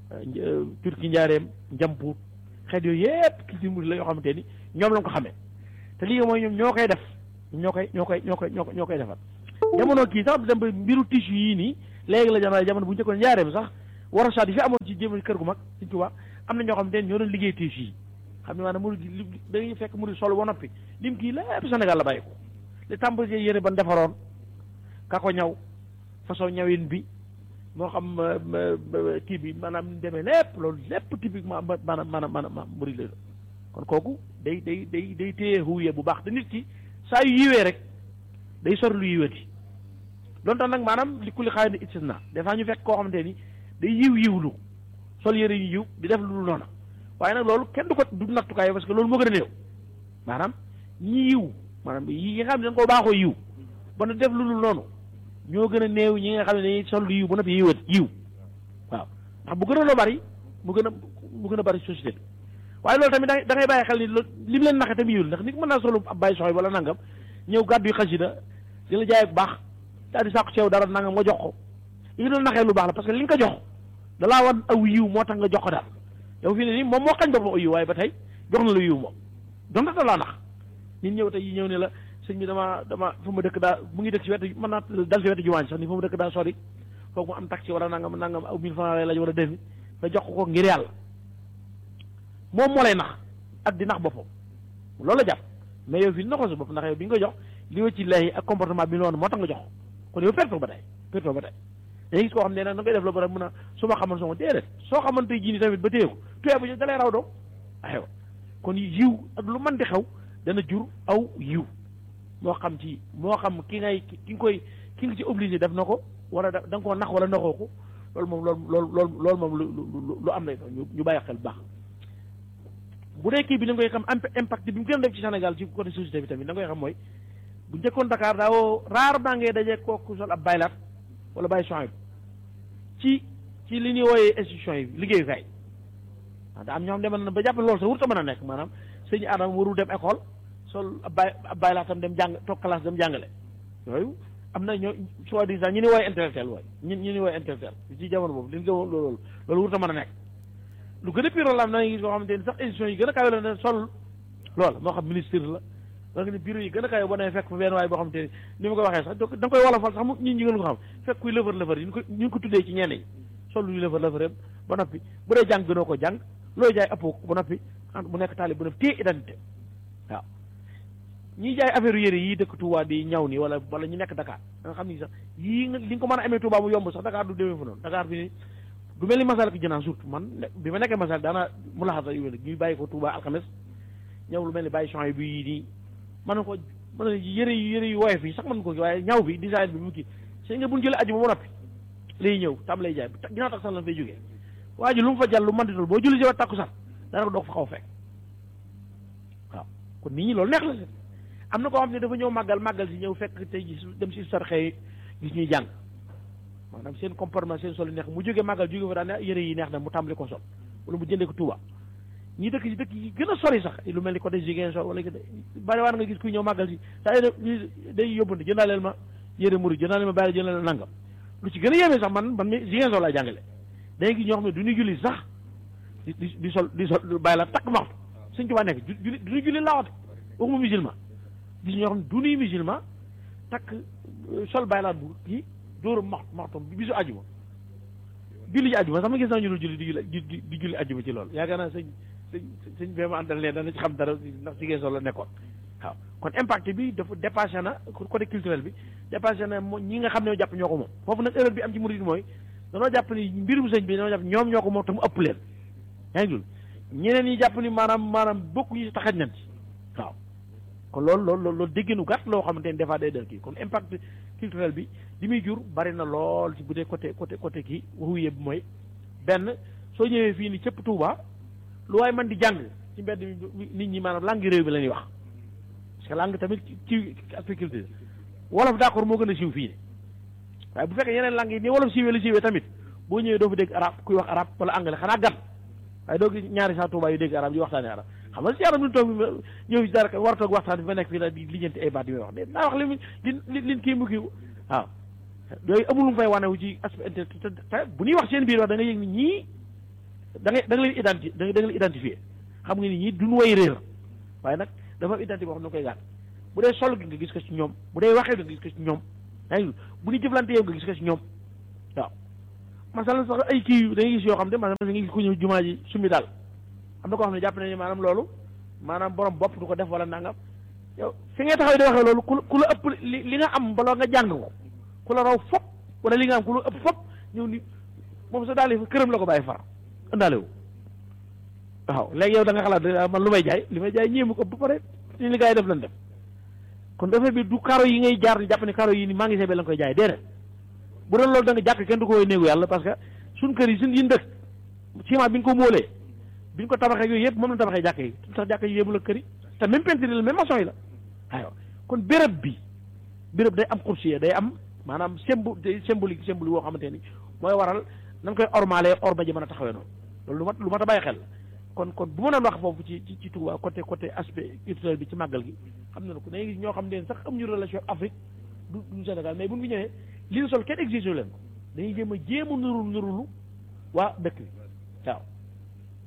turki njaareem njampuut xeet yooyu yëpp culture murid la yoo xamante ni ñoom la ko xamee te lii mooy ñoom ñoo koy def ñoo koy ñoo koy ñoo koy ñoo koy ñoo koy defar jamono kii sax dem ba mbiru tissu yii nii léegi la jamono jamono bu njëkkoon njaareem sax war a saat yi fi amoon ci jéem kër gu mag Sëñ Tuubaa am na ñoo xam ne ñoo doon liggéey tissu yi xam ne maanaam murid li dañuy fekk murid sol ba noppi lim kii lépp Sénégal la bàyyi ko li tàmbali yére ban defaroon ka ko ñaw façon ñawin bi moo xam kii bi maanaam demee lépp loolu lépp typiquement maanaam maanaam maanaam murid la kon kooku day day day day téye huye bu baax te nit ki saa yu yiwee rek day sori lu yiwati doon tax nag maanaam li kulli xaay ni istisna des fois ñu fekk koo xamante ni day yiw yiwlu sol yëre yu yiw di def lu dul noonu waaye nag loolu kenn du ko du nattukaay parce que loolu moo gën a néew maanaam ñi yiw maanaam yi nga xam ne dañ koo baaxoo yiw ba na def lu dul noonu ñoo gën a néew ñi nga xam ne dañuy sol lu yiw ba noppi yiwat yiw waaw ndax bu gën a loo bari mu gën a mu gën a bari société bi waaye loolu tamit da ngay bàyyi xel ni li mu leen naxe tamit yiwul ndax nit mën naa solu ab bàyyi soxoy wala nangam ñëw gàddu yu xasida di la jaay bu baax daal di sàkku ceew dara nangam nga jox ko li nga doon naxee lu baax la parce que li nga ko jox dalaa wan aw yiw moo tax nga jox ko daal yow fii ne nii moom moo xañ boppam aw yiw waaye ba tey jox na la yiw moom donte da laa nax nit ñëw tey ñëw ne la sëñ bi dama dama fu ma dëkk daa mu ngi dëkk si wetu mën naa dal si wetu jumaa sax ni fu ma dëkk daa sori foog mu am taxi wala nangam nangam aw mille francs lay laaj war a defi nga jox ko ngir yàlla moom moo lay nax ak di nax boppam loolu la jàpp mais yow fii naxoo sa bopp ndax yow bi nga ko jox li wa ci lay ak comportement bi noonu moo tax nga jox kon yow perte ba tey perte ba tey dañuy gis koo xam ne nag da ngay def la ba mun a su ma xaman soo déedéet soo xamante ji ni tamit ba téye ko tuyee bu ñu dalay raw doo aywa kon yiw ak lu mën di xew dana jur aw yiw moo xam ci moo xam ki ngay ki nga koy ki nga ci obligé def na ko wala da nga koo nax wala naxoo ko loolu moom loolu loolu loolu loolu moom lu lu am lay ñu ñu bàyyi xel bu baax bu dee kii bi da nga koy xam impact bi mu gën a def ci Sénégal ci côté société bi tamit da nga koy xam mooy bu njëkkoon Dakar daawoo rarement ngay dajee kooku sol ab baylaat wala bàyyi champs ci ci li ñuy wooyee institution yi liggéeyukaay ah da am ñoo xam demoon na ba jàpp loolu sax wurta mën a nekk maanaam sëñ Adama warul dem école sol ab bay ab baylaatam dem jàng toog classe dem jàngale yooyu am na ñoo soi-disant ñu ni wooye intellectuel wooy ñun ñu ni wooye intellectuel ci jamono boobu li ñu gëmoon loolu loolu wurta mën a nekk lu gën a pire la am na gis yoo xamante ni sax institution yi gën a kawe la ne sol loolu moo xam ministre la wala nga ne bureau yi gën a kawe boo demee fekk fa benn waay boo xamante ni ni ma ko waxee sax da nga koy wolofal sax mu ñun ñi gën ko xam fekk kuy lëfër lëfër yi ñu ko ñu ngi ko tuddee ci ñenn yi sol luy lëfër lëfër yëpp ba noppi bu dee jàng gënoo ko jàng looy jaay ëppoo ko ba noppi bu nekk taalib bu nekk téye identité waaw ñiy jaay affaire yére yi dëkk Touba di ñaw ni wala wala ñu nekk Dakar da nga xam ni sax yii nga li nga ko mën a amee Touba mu yomb sax Dakar du demee fa noonu Dakar bi ni du mel ni masal ko jënaan surtout man bi ma nekkee masal daana mu laxasa yu mel ñuy bàyyi ko Touba alxames ñëw lu mel ni bàyyi champs yi bi nii mën na ko mën na yëre yu yëre yu woyof yi sax mën ko ki waaye ñaw bi design bi mu kii sëñ nga buñ jëlee aju ba mu noppi lay ñëw tam lay jaay ginnaaw tax sax lan fay jógee waa ji lu mu fa jàll lu mën di boo julli si wa takku sax dana ko doog fa xaw fekk waaw kon nit ñi loolu neex la si am na koo xam ne dafa ñëw màggal màggal si ñëw fekk tey gis dem si sarxee gis ñuy jàng maanaam seen comportement seen sol neex mu jógee màggal jóge fa daan ne yëre yi neex na mu tàmbali ko sol wala mu jëndee ko Touba ñi dëkk si dëkk yi gën a sori sax lu mel ni côté Ziguinchor wala bari waan nga gis kuy ñëw màggal si saa day yóbbante jëndaaleel ma yëre murid jëndaaleel ma bàyyi jëndaaleel nangam lu ci gën a yéeme sax man man mi Ziguinchor laa jàngale day gis ñoo xam ne du ñu julli sax di di di sol di sol bàyyi la takk maxtu suñ Tuubaa nekk julli du ñu julli laawate waxuma musulman gis ñoo xam ne du ñuy musulman takk sol bàyyi laat bu kii dóoru maxtu maxtoom bi bisu àjjuma julli ji àjjuma sax ma gis naa ñu dul julli di julli di julli àjjuma ci loolu yaakaar naa sëñ sëñ sëñ bee ma àndal ne dana ci xam dara ndax si geesoo la nekkoon waaw kon impact bi dafa dépassé na côté culturel bi dépassé na moo ñi nga xam ne jàpp ñoo ko moom foofu nag erreur bi am ci murid mooy danoo jàpp ni mbirum sëñ bi danoo jàpp ñoom ñoo ko moom te mu ëpp leen yaa ngi dul ñeneen ñi jàpp ni maanaam maanaam bokku ñu si taxaj nañ ci waaw kon loolu loolu loolu dégginu gàtt loo xamante ni des fois day del kii kon impact culturel bi li muy jur bari na lool ci bu dee côté côté côté kii waxuye bi mooy benn soo ñëwee fii ni cëpp Touba lu waaye man di jàng ci mbedd mi nit ñi maanaam langue réew bi la ñuy wax parce que langue tamit ci aspect culture wolof d'accord moo gën a siiw fii ne waaye bu fekkee yeneen langue yi ni wolof siiwee la siiwee tamit boo ñëwee doo fa dégg arab kuy wax arab wala anglais xanaa gan waaye doo gis ñaari saa Touba yu dégg arab yi waxtaanee arab xam nga si arab lu toog ñëw si dara war a toog waxtaan bi fa nekk fii la di lijjanti ay baat yi may wax de naa wax li li li kii mu kii waaw yooyu amul lu mu fay wane wu ci aspect intellectuel te bu ñuy wax seen biir wax da nga yëg ni ñii da ngay da nga leen identi da nga leen identifier xam nga ni ñii duñu way réer waaye nag dafa am identité boo xam ne koy gàtt bu dee sol gi nga gis ko ci ñoom bu dee waxee nga gis ko ci ñoom yaa ngi bu ñu jëflante yow nga gis ko ci ñoom waaw masalan sax ay kii da ngay gis yoo xam ne maanaam nga gis ku ñëw jumaa ji summi daal am na koo xam ne jàpp nañu maanaam loolu maanaam borom bopp du ko def wala nangam yow fi ngay taxaw di waxee loolu ku ku la ëpp li li nga am baloo nga jàng ko ku la raw fop wala li nga am ku la ëpp fop ñëw ni moom sa daal yi këram la ko bàyyi far ëndaale wu waaw léegi yow da nga xalaat man lu may jaay li may jaay ñéemu ko ba pare li li gars yi def lan def kon dafa bi du karo yi ngay jaar jàpp ne karo yi ni magasin bi la nga koy jaay déedéet bu doon loolu da nga jàkk kenn du ko woy néegu yàlla parce que suñ kër yi suñ yin dëkk ciment bi ñu ko móolee bi ñu ko tabaxee yooyu yëpp moom la tabaxee jàkk yi tax jàkk yi yéemu la kër yi te même peinture yi la même maçon yi la aywa kon béréb bi béréb day am xursiye day am maanaam symbole day symbolique symbolique woo xamante ni mooy waral nan koy ormalee orma ji mën a taxawee noonu loolu lu mat lu mat a bàyyi xel kon kon bu ma doon wax foofu ci ci ci Touba côté côté aspect culturel bi ci màggal gi xam na ko da ngay gis ñoo xam ne sax am ñu relation Afrique du du Sénégal mais bu ñu fi ñëwee li ñu sol kenn exigé leen ko dañuy jéem a jéem a nurul nurulu waa dëkk bi waaw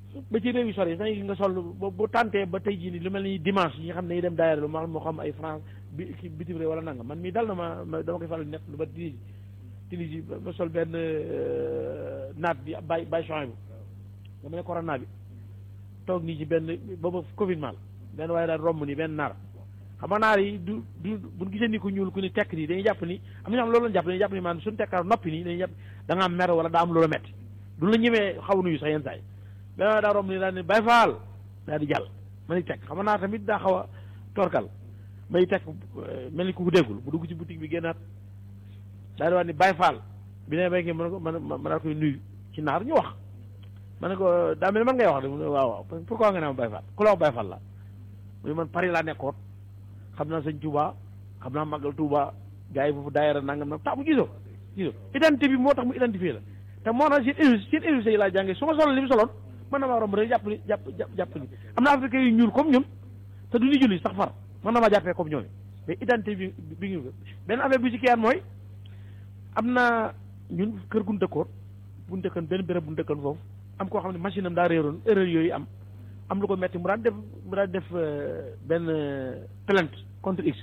ba ci réew yu sori sax nga sol bu bu tàntee ba tey jii nii lu mel ni dimanche yi nga xam ne dañuy dem daayira lu ma moo xam ay France bi ki bitim réew wala nanga man mii dal na ma ma dama koy faral di nekk lu ba Tunisie Tunisie ba sol benn naat bi bay bay champs bi dama ne corona bi toog nii ci benn booba Covid mal benn waaye daal romb nii benn naar xam nga naar yi du du buñ gisee ni ku ñuul ku ni tekk nii dañuy jàpp ni am na ñoo xam loolu lañ jàpp dañuy jàpp ni maanaam suñu tekkaar noppi nii dañuy jàpp da nga am mer wala daa am loola metti du la ñemee xaw nuyu sax yenn saa yi benn waaye daa romb nii daal ni bay faal daal di jàll ma ni tekk xam nga naa tamit daa xaw a torkal may tekk mel ni ku ko déggul bu dugg ci boutique bi génnaat daal di wax ni bay faal bi ne bay ngi mën ko mën ma daa koy nuyu ci naar ñu wax ma ne ko daa mel ni man ngay wax de mu ne waaw waaw pourquoi nga ne ma bay faal ku la wax bay faal la mu ne man Paris laa nekkoon xam naa sëñ Touba xam naa màggal Touba gars yi foofu daayira nangam nag tax mu gisoo gisoo identité bi moo tax mu identifié la te moo tax seen énu seen université yi laa jàngee su ma soloon li mu soloon mën na maa romb rek jàpp ni jàpp jàpp jàpp ni am na africain yu ñuul comme ñun te du ñu julli sax far mën na maa jàppee comme ñooñu mais identité bi bi ngi benn affaire bi ci kiyaan mooy am na ñun kër gu ñu dëkkoon bu ñu dëkkoon benn béréb bu ñu dëkkoon foofu am koo xam ne machine am daa réeroon erreur yooyu am am lu ko metti mu daan def mu daan def benn plainte contre x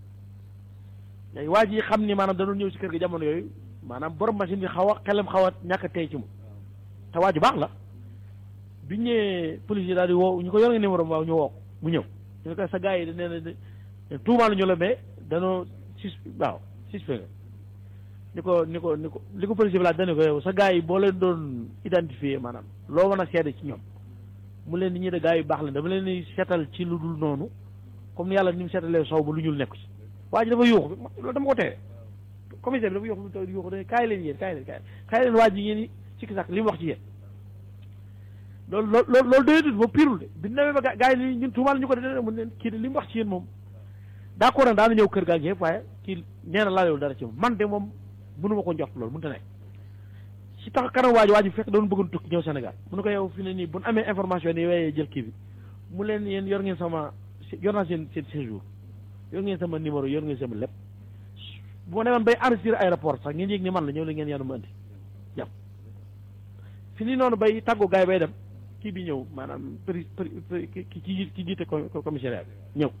léegi waa ji xam ni maanaam danoon ñëw si kër gi jamono yooyu maanaam borom machine bi xaw a xelam xaw a ñàkk a tey ci mu te waa ji baax la biñ ñëwee police yi daal di woo ñu ko yor nga numéro waaw ñu woo mu ñëw ñu ne ko sa gars yi nee na tuumaal ñu la mais danoo sus waaw suspect ni ko ni ko ni ko li ko police bi laaj dane ko yow sa gars yi boo leen doon identifier maanaam loo mën a seede ci ñoom mu leen ni ñi de gars yu baax la dama leen di seetal ci lu dul noonu comme ni yàlla ni mu seetalee sow ba lu ñuul nekku ci waa ji dafa yuuxu loolu dama ko tere commissaire bi dafa yuuxu lu yuuxu da kaay leen yéen kaay leen kaay kaay leen waa ji ngeen ni sikki sàkk li mu wax ci yéen loolu loolu loolu loolu doyatut ba pirul de bi demee ba gars yi ni ñun tuumaal ñu ko de mun leen kii de li mu wax ci yéen moom d'accord nag daana ñëw kër gaa ngi yëpp waaye kii nee na laalewul dara ci moom man de moom mënuma ko njort loolu mënut a nekk si tax kanam waa ji waa ji fekk doon bëggoon tukki ñëw Sénégal mu ne ko yow fi ne nii bu ñu amee information ni wayee jël kii bi mu leen yéen yor ngeen sama yor naa seen seen séjour yor ngeen sama numéro yor ngeen sama lépp bu ma demoon bay enregistré aéroport sax ngeen yëg ni man la ñëw la ngeen yanu ma andi jàpp fi ni noonu bay tàggu gaay bay dem kii bi ñëw maanaam pri pri ki ki ki jiite commissariat bi ñëw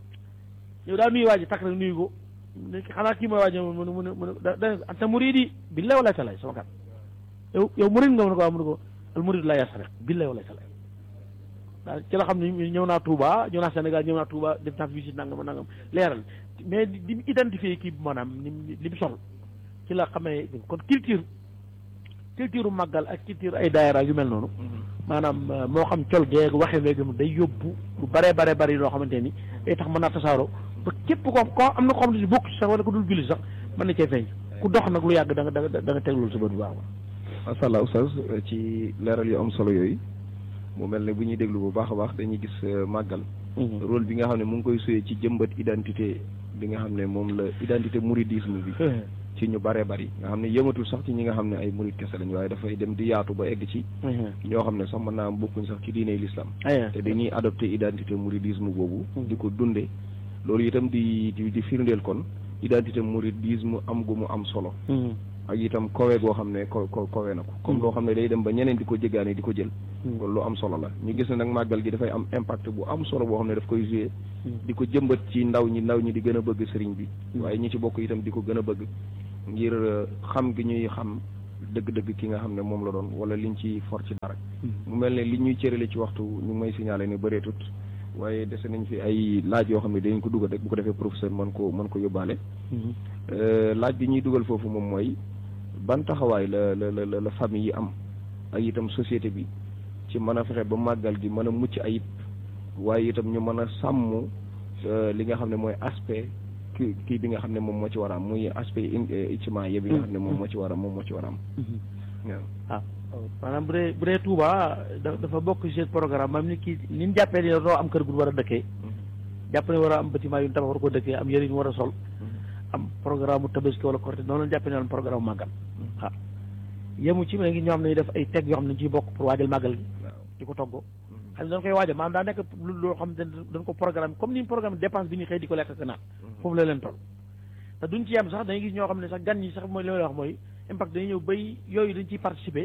ñëw daal nuyu waa ji takk rek nuyu ko xanaa kii mooy waa ji mu ne mu ne mu ne da anta muridi billahi wala talay sama kat yow yow murid nga mu ne ko waaw mu ne ko al murid la yasriq billahi wala talay daal ci la xam ne ñëw naa Touba ñëw naa Sénégal ñëw naa Touba def naa fi visite nangam nangam leeral mais di mu identifié kii bi maanaam ni li mu sol ci la xamee kon culture culture màggal ak culture ay daayira yu mel noonu maanaam moo xam col geeg waxe weegum day yóbbu lu bare bare bari loo xamante ni day tax mën naa tasaaroo ba képp ko ko am na ko xam ne si bokk sax wala ko dul julli sax mën na cee feeñ ku dox nag lu yàgg da nga da nga da nga teg loolu sa bët bu baax macha allah oustaz ci leeral yu am solo yooyu mu mel ne bu ñuy déglu bu baax a baax dañuy gis màggal rôle bi nga xam ne mu ngi koy suyee ci jëmbat identité bi nga xam ne moom la identité mouridisme bi ci ñu bare bari nga xam ne yëmatul sax ci ñi nga xam ne ay murid kese lañ waaye dafay dem di yaatu ba egg ci ñoo xam ne sax mën naa am bokkuñ sax ci diine l'islam te dañuy adopté identité mouridisme boobu di ko dunde loolu itam di di di firndeel kon identité mouridisme am gu mu am solo ak itam kowe goo xam ne ko ko kowe na ko comme loo xam ne day dem ba ñeneen di ko jéggaane di ko jël kon lu am solo la ñu gis ne nag màggal gi dafay am impact bu am solo boo xam ne daf koy joué di ko jëmbat ci ndaw ñi ndaw ñi di gën a bëgg sëriñ bi waaye ñi ci bokk itam di ko gën a bëgg ngir xam gi ñuy xam dëgg-dëgg ki nga xam ne moom la doon wala liñ ci for ci dara mu mel ne li ñuy cërale ci waxtu ñu ngi may signalé ne bëreetut waaye dese nañ fi ay laaj yoo xam ne dañ ko dugal rek bu ko defee professeur mën ko mën ko yóbbaale laaj bi ñuy dugal foofu moom mooy ban taxawaay la la la la famille yi am ak itam société bi ci mën a fexe ba màggal gi mën a mucc ayib waaye itam ñu mën a sàmm li nga xam ne mooy aspect kii kii bi nga xam ne moom moo ci war a am muy aspect iciment yi bi nga xam ne moom moo ci war a moom moo ci war a am waaw maanaam bu dee bu dee Touba dafa bokk ci programme maanaam ni kii ni mu jàppee ni doo am kër gu war a dëkkee jàpp ne war a am bâtiment yu tabax war ko dëkkee am yëre yu war a sol am programme mu tabaski wala korte noonu la jàppee ne woon programme màggal waaw yemu ci ma ngi ñoo xam ne def ay teg yoo xam ne dañ ciy bokk pour waajal màggal gi di ko toggoo xam ne dañ koy waajal maanaam daa nekk loo xam ne dañ ko programme comme ni mu programme dépense bi ñu xëy di ko lekk ak naan foofu la leen toll te duñ ci yem sax dañuy gis ñoo xam ne sax gan ñi sax mooy li may wax mooy impact dañuy ñëw bay yooyu dañ ciy participer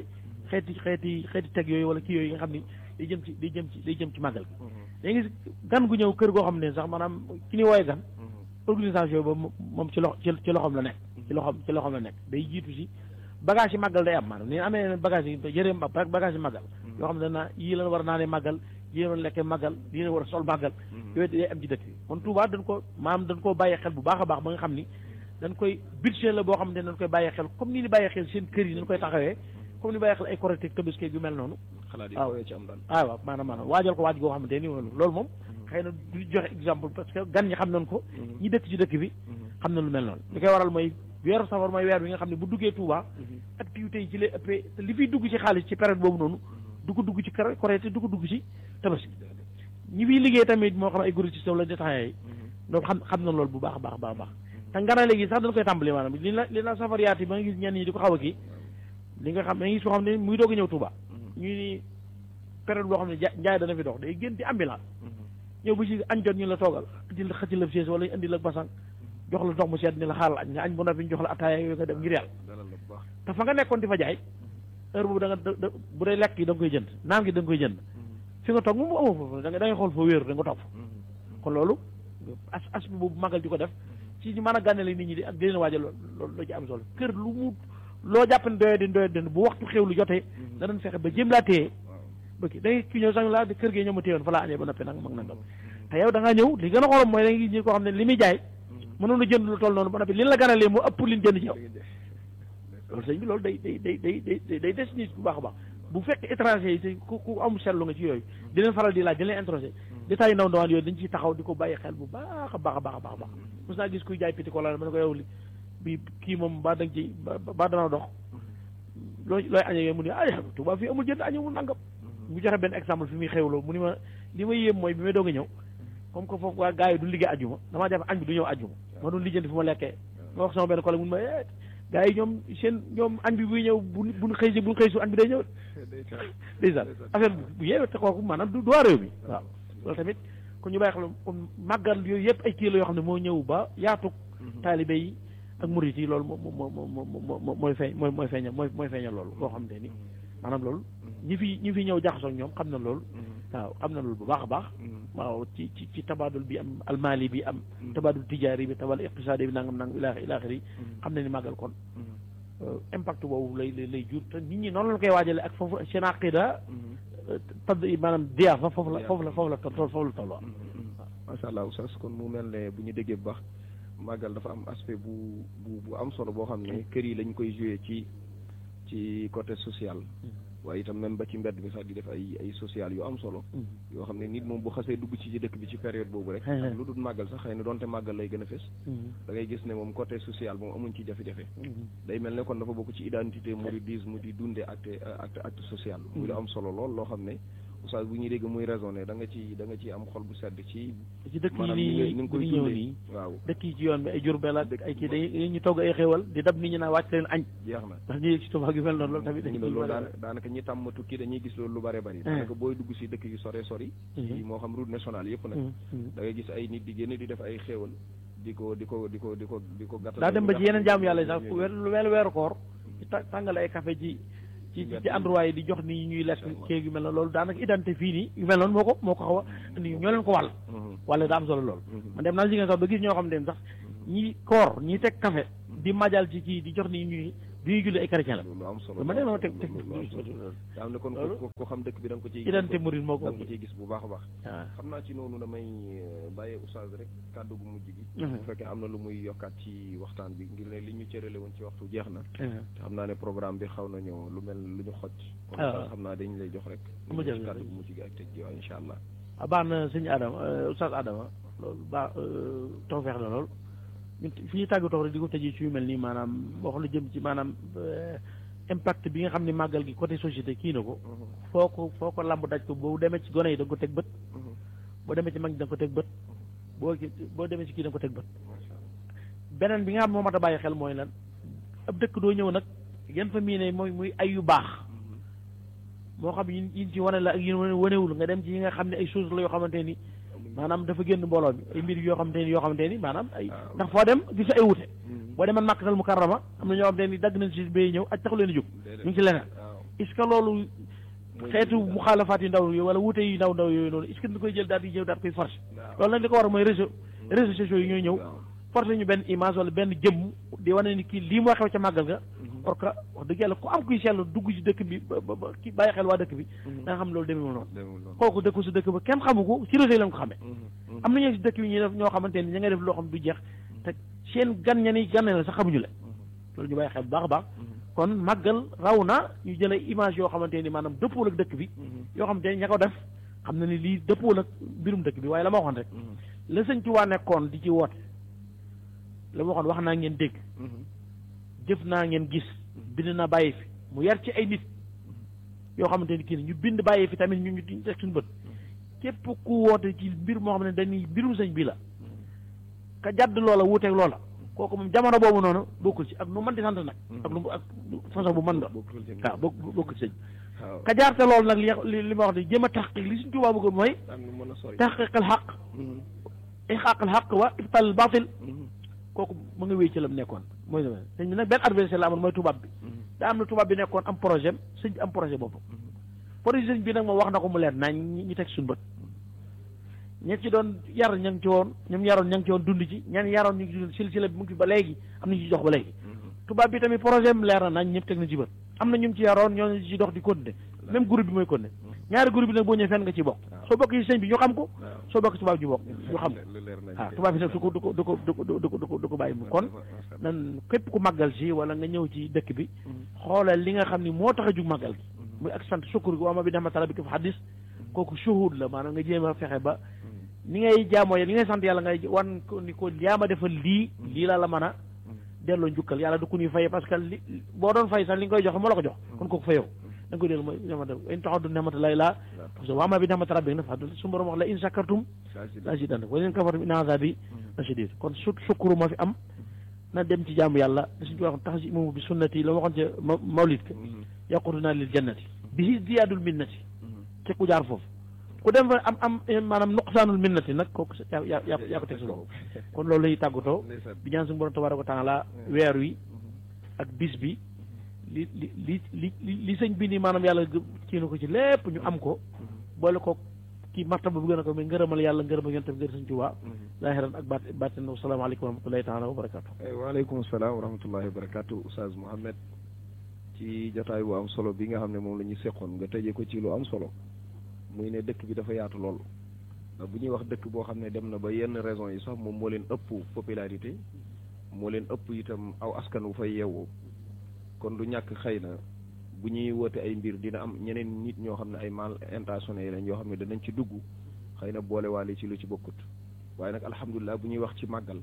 xeeti xeeti xeeti teg yooyu wala kii yooyu nga xam ni day jëm ci day jëm ci day jëm ci màggal gi da nga gis gan gu ñëw kër goo xam ne sax maanaam ki ni wooye gan organisation ba moom ci loxo ci loxoom la nekk ci loxoom ci loxoom la nekk day jiitu si bagage yi màggal day am maanaam ni amee bagage yi yëre bagage yi màggal yoo xam ne dana yii lan war a naanee màggal yii lan lekkee màggal yii lan war a sol màggal yooyu day am ci dëkk bi kon Touba dañ ko maanaam dañ koo bàyyee xel bu baax a baax ba nga xam ni dañ koy budget la boo xam ne dañ koy bàyyee xel comme ni ni bàyyee xel seen kër yi dañ koy taxawee comme ni bàyyee xel ay correctif tabaski yu mel noonu waaw ci am daal waaw waaw maanaam maanaam waajal ko waaj goo xamante ni loolu moom xëy na du joxe exemple parce que gan ñi xam nañ ko ñi dëkk ci dëkk bi xam na lu mel noonu li koy waral mooy weeru safar mooy weer bi nga xam ne bu duggee Touba activités yi ci lay ëppee te li fiy dugg ci xaalis ci période boobu noonu du ko dugg ci Korité du ko dugg ci tabaski ñi fiy liggéey tamit moo xam ay grossistes wala détaillants yi donc xam xam na loolu bu baax a baax baax baax te ngana léegi sax dañ koy tàmbali maanaam li la li la safar yaat yi ba nga gis ñenn ñi di ko xaw a kii li nga xam da nga gis koo xam ne muy doog a ñëw Touba ñu ni période boo xam ne njaay dana fi dox day gën di ambulance ñëw ba ci añ jot ñu la toogal indi la xëcc la siège wala indi la basang jox la ndox mu sedd ni la xaaral añ nga añ bu noppi ñu jox la ataaya yooyu nga dem ngir yàlla te fa nga nekkoon di fa jaay heure boobu da nga bu dee lekk yi da nga koy jënd naam gi da nga koy jënd fi nga toog moom amoo foofu da nga da ngay xool fa wéeru da nga toog kon loolu as as bi boobu magal di ko def ci ñu mën a gànnale nit ñi di ak di leen waajal loolu loo ci am solo kër lu mu loo jàpp ne doye din doye din bu waxtu xew lu jotee danañ fexe ba jëm laa téye ba kii da ngay ki ñëw sax laa kër gi ñëw ma téyoon fa laa añee ba noppi nag mag nangam te yow da ngaa ñëw li gën a xorom mooy da nga gis ñi koo xam ne li muy jaay mënoon a jënd lu toll noonu ba noppi li la ganalee moo ëpp liñ jënd ci yow loolu sëñ bi loolu day day day day day day des nit bu baax a baax bu fekk étranger yi te ku ku am seetlu nga ci yooyu di leen faral di laaj di leen introsé détails yi ndaw ndawaan yooyu dañ ciy taxaw di ko bàyyi xel bu baax a baax a baax a baax baax mos naa gis kuy jaay piti ko la ma ne ko yow li bi kii moom ba danga ci ba dana dox looy looy añee yow mu ne ay Tuubaa fii amul jënd añu mu nangam mu joxe benn exemple fi muy xewloo mu ni ma li ma yéem mooy bi may doog a ñëw comme que foofu waa gars yi du liggéey ajjuma damaa jàpp añ bi du ñëw ajjuma ma doon lijjanti fu ma lekkee ma wax sama benn collègue mun ma gars yi ñoom seen ñoom añ bi buy ñëw bu buñ xëy si buñ xëy su añ bi day ñëw déjà affaire bu yeewe te kooku maanaam du waa réew mi waaw loolu tamit kon ñu bàyyi xel kon màggal yooyu yëpp ay kii la yoo xam ne moo ñëw ba yaatug taalibe yi ak murit yi loolu moo moo moo moo mooy feeñ mooy mooy feeñal mooy mooy feeñal loolu loo xam ne ni maanaam loolu ñi fi ñi fi ñëw jaxasoo ak ñoom xam na loolu waaw xam na loolu bu baax a baax waaw ci ci ci tabaadul bi am almaali bi am tabaadul tijaari bi tabal iqtisaadi bi nangam nangam ilaa ilaaxiri yi xam na ni màggal kon impact boobu lay lay jur te nit ñi noonu la koy waajale ak foofu seen aqida tad maanaam diyaa fa foofu la foofu la foofu la toll foofu la toll waaw macha allah oustaz kon mu mel ne bu ñu déggee bu baax màggal dafa am aspect bu bu bu am solo boo xam ne kër yi lañ koy joué ci ci côté social waaye itam même ba ci mbedd mi sax di def ay ay social yu am solo yoo xam ne nit moom bu xasee dugg ci ci dëkk bi ci période boobu rek ak lu dul màggal sax xëy na doonte màggal lay gën a fes da ngay gis ne moom côté social moom amuñ ci jafe-jafe day mel ne kon dafa bokk ci identité mouridisme di dunde acte acte acte social muy lu am solo lool loo xam ne oustaz bu ñuy dégg muy raisonné da nga ci da nga ci am xol bu sedd ci ci dëkk maanaam yi ni nii nga koy ñëw dundee nii waaw dëkk yi ci yoon bi ay Jurbel ak ay kii day ñu togg ay xéewal di dab nit ñi naa wàcc leen añ jeex na ndax ñu yëg ci Tuubaa gi mel noonu loolu tamit dañu loolu daanaka daanaka ñi tàmm tukki dañuy gis loolu lu bare bari daanaka booy dugg si dëkk yu sore sori ci moo xam route nationale yëpp nag da ngay gis ay nit di génn di def ay xéewal di ko di ko di ko di ko di ko gàttal daa dem ba ci yeneen jaamu yàlla yi sax weer weeru weeru koor ci ta- tàngale ay café ci ci ci ci endroit yi di jox ni ñuy lekk kéeg yu mel noonu loolu daanaka identité fii nii yu mel noonu moo ko moo ko xaw a andi ñoo leen ko wàll wala daa am solo loolu man dem naa si nga sax ba gis ñoo xam ne sax ñi koor ñi teg café di majal ci kii di jox ni ñuy di ñuy julli ay chrétien la lu am solo ma dem ma teg teg daa am ne kon loolu ko ko xam dëkk bi da nga ko ciy identité murid moo ko da nga ko ciy gis bu baax a baax waaw xam naa ci noonu damay euh, bàyyee oustaz rek kàddu gu mujj gi Mhm. bu fekkee am na lu muy yokkaat ci waxtaan bi ngir ne li ñu cërale woon ci waxtu jeex na Mhm. te xam naa ne programme bi xaw nañoo lu mel lu ñu xoj kon Ah. oustaz xam naa dañ lay jox rek Mu jël ci kàddu gu mujj gi ak tëj gi waaw incha allah ah baax na sëñ Adama oustaz Adama loolu baax tawfeex la lool ñun fi ñu tàggatoo rek di ko tëjee ci yu mel nii maanaam wax lu jëm ci maanaam euh, impact bi nga xam ne màggal gi côté société kii na ko foo ko foo ko lamb daj ko boo demee ci gone yi da nga ko teg bët boo demee ci mag ñi da nga ko teg bët boo ki- boo demee ci kii da nga ko teg bët beneen bi nga xam moo mat a bàyyi xel mooy lan ab dëkk doo ñëw nag yan fa miine mooy muy ay yu baax moo xam yi yi ci wane la ak yi wane wanewul nga dem ci yi nga xam ne ay choses la yoo xamante ni maanaam dafa génn mbooloo mi ay mbir yoo xamante ni yoo xamante ni maanaam ay ndax foo dem gis ay wute boo demee Makkatal Mukarrama am na ñoo xamante ni dagg nañ si bay ñëw aj taxu leen a jóg ñu ngi ci leneen est-ce que loolu xeetu mu xaalafaat yu ndaw yooyu wala wuute yu ndaw ndaw yooyu noonu est-ce que dañ koy jël daal di ñëw daal koy forcer loolu nag li ko war a mooy réseau réseaux sociaux yi ñooy ñëw forcer ñu benn image wala benn jëmm di wane ni kii lii moo xew ca màggal ga or que wax dëgg yàlla ku am kuy seetlu dugg ci dëkk bi ba ba kii bàyyi xel waa dëkk bi da nga xam loolu demewul noonu kooku dëkku si dëkk ba kenn xamu ko ci réseau yi lañ ko xamee am na ñoo si dëkk bi ñuy def ñoo xamante ni ña ngay def loo xam du jeex te seen gan ña ni gan la sax xamuñu la loolu ñu bàyyi xel bu baax a baax kon màggal raw na ñu jëlee image yoo xamante ni maanaam dëppool ak dëkk bi yoo xamante ni ña ko def xam na ni lii dëppool ak mbirum dëkk bi waaye la ma waxoon rek la sëñ ci waa nekkoon di ci woote la ma waxoon wax naa ngeen dégg jëf naa ngeen gis bind naa bàyyi fi mu yar ci ay nit yoo xamante ni kii ñu bind bàyyi fi tamit ñu ñu teg suñu bët képp ku woote ci mbir moo xam ne dañuy mbirum sëñ bi la ka jàdd loola wuuteeg loola kooku moom jamono boobu noonu bokkul ci ak nu mën di sant nag ak lu ak façon bu mën la waaw bokk bokkul ci sëñ ka jaarte loolu nag li li ma wax ni jéem a taxqiq li suñ tubaab bëgg mooy taxqiqal xaq ixaqal xaq wa ibtal batil kooku mu nga wéy ci la mu nekkoon mooy sëñ bi nag benn adversaire la amoon mooy tubaab bi daa am na tubaab bi nekkoon am projet sëñ bi am projet boobu projet sëñ bi nag moom wax na ko mu leer nañ ñu teg suñu bët ña ci doon yar ña ngi ci woon ñoom yaroon ña ngi ci woon dund ci ñan yaroon ñu ngi ci dund silsila bi mu ngi fi ba léegi am na ñu ci dox ba léegi tubaab bi tamit projet am leer na nañ ñëpp teg na ci bët am na ñu ci yaroon ñoo ci dox di continuer même groupe bi mooy continuer ñaari groupe bi nag boo ñëwee fenn nga ci bokk soo bokk ci sëñ bi ñu xam ko soo bokk ci tubaab ji bokk ñu xam ko waaw tubaab bi nag du ko du ko du ko du ko du ko du ko du ko bàyyi mu kon nan képp ku màggal si wala nga ñëw ci dëkk bi xoolal li nga xam ni moo tax a jug màggal gi muy ak sant sukkur gi waama bi dama tala bi ko fa xaddis kooku shuhud la maanaam nga jéem a fexe ba ni ngay jaamoo li ngay sant yàlla ngay wan ko ni ko yaa ma defal lii lii laa la mën a delloo njukkal yàlla du ko ñuy fay parce que li boo doon fay sax li nga koy joxe moo la ko jox kon kooku fayoo da nga koy dellu mooy nemata in taxaddu nemata lay laa parce que waama bi nemata rabbi na fadul su borom wax la in shakartum la zidannakum wa in kafartum in azabi la shadid kon su sukkuru ma fi am na dem ci jaamu yàlla da suñu wax tax si moom bi sunnati la waxoon ca mawlid ka yaqutuna lil jannati bi ziyaadul minnati te ku jaar foofu ku dem fa am am maanaam nuqsaanul minnati nag kooku yaa yaa yaa ko teg sa bopp kon loolu lay tàggatoo bi ñaan suñu borom tabaaraka wa taala weer wi ak bis bi li li li li li sëñ bi ni maanaam yàlla kii na ko ci lépp ñu am ko boole ko kii martaba bu gën a ko mais ngërëmal yàlla ngërëmal yonent bi ngër sëñ Tuubaa laahiran ak baat baatin wasalaamaaleykum wa rahmatullahi taala wa barakaatu waaleykum salaam wa rahmatullahi wa barakaatu Oustaz Mouhamed ci jotaay bu am solo bi nga xam ne moom la ñu seqoon nga tëjee ko ci lu am solo muy ne dëkk bi dafa yaatu lool bu ñuy wax dëkk boo xam ne dem na ba yenn raison yi sax moom moo leen ëpp popularité moo leen ëpp itam aw askan wu fay yeewoo kon du ñàkk xëy na bu ñuy woote ay mbir dina am ñeneen nit ñoo xam ne ay mal intentionnés lañ yoo xam ne danañ ci dugg xëy na boole waale ci lu ci bokkut waaye nag alhamdulilah bu ñuy wax ci màggal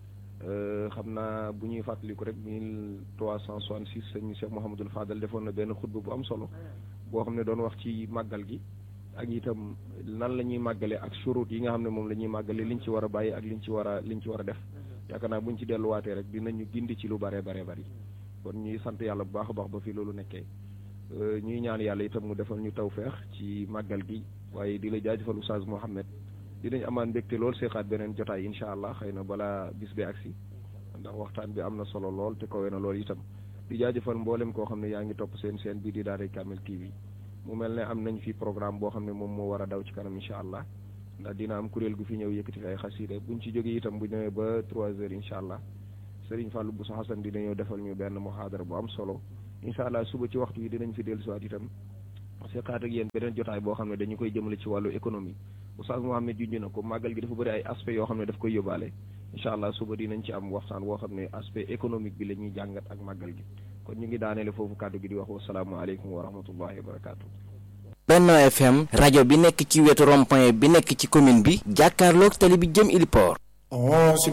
xam naa bu ñuy fàttaliku rek mille trois cent soixante six sëñ Cheikh Mouhamadul Fadal defoon na benn xutba bu am solo boo xam ne doon wax ci màggal gi ak itam nan la ñuy màggale ak surut yi nga xam ne moom la ñuy màggale liñ ci war a bàyyi ak liñ ci war a liñ ci war a def yaakaar naa buñ ci delluwaatee rek dinañu gindi ci lu bare bare bari kon ñuy sant yàlla bu baax a baax ba fi loolu nekkee ñuy ñaan yàlla itam mu defal ñu tawfeex ci màggal gi waaye di la jaajëfal Oustaz Mouhamed dinañ amaan mbégte lool seexaat beneen jotaay incha allah xëy na balaa bis bi agsi ndax waxtaan bi am na solo lool te kawe na lool itam di jaajëfal mboolem koo xam ne yaa ngi topp seen seen bii di Daaray Kamil TV mu mel ne am nañ fi programme boo xam ne moom moo war a daw ci kanam incha allah ndax dina am kuréel gu fi ñëw yëkkati fi ay xasiida buñ ci jógee itam bu ñëwee ba trois heures incha allah Serigne Fallou Bousso Hassan dina ñëw defal ñu benn muhaadara bu am solo incha allah suba ci waxtu yi dinañ fi dellu siwaat itam seqaat ak yéen beneen jotaay boo xam ne dañu koy jëmale ci wàllu économie Oustaz Mouhamed junj na ko màggal gi dafa bëri ay aspects yoo xam ne daf koy yóbbaale incha allah suba dinañ ci am waxtaan woo xam ne aspect économique bi la ñuy jàngat ak màggal gi kon ñu ngi daaneele foofu kàddu gi di wax wasalaamualeykum wa rahmatullahi wa barakaatu. Benno FM rajo bi nekk ci wetu rond-point bi nekk ci commune bi jàkkaarloog tali bi jëm Iliport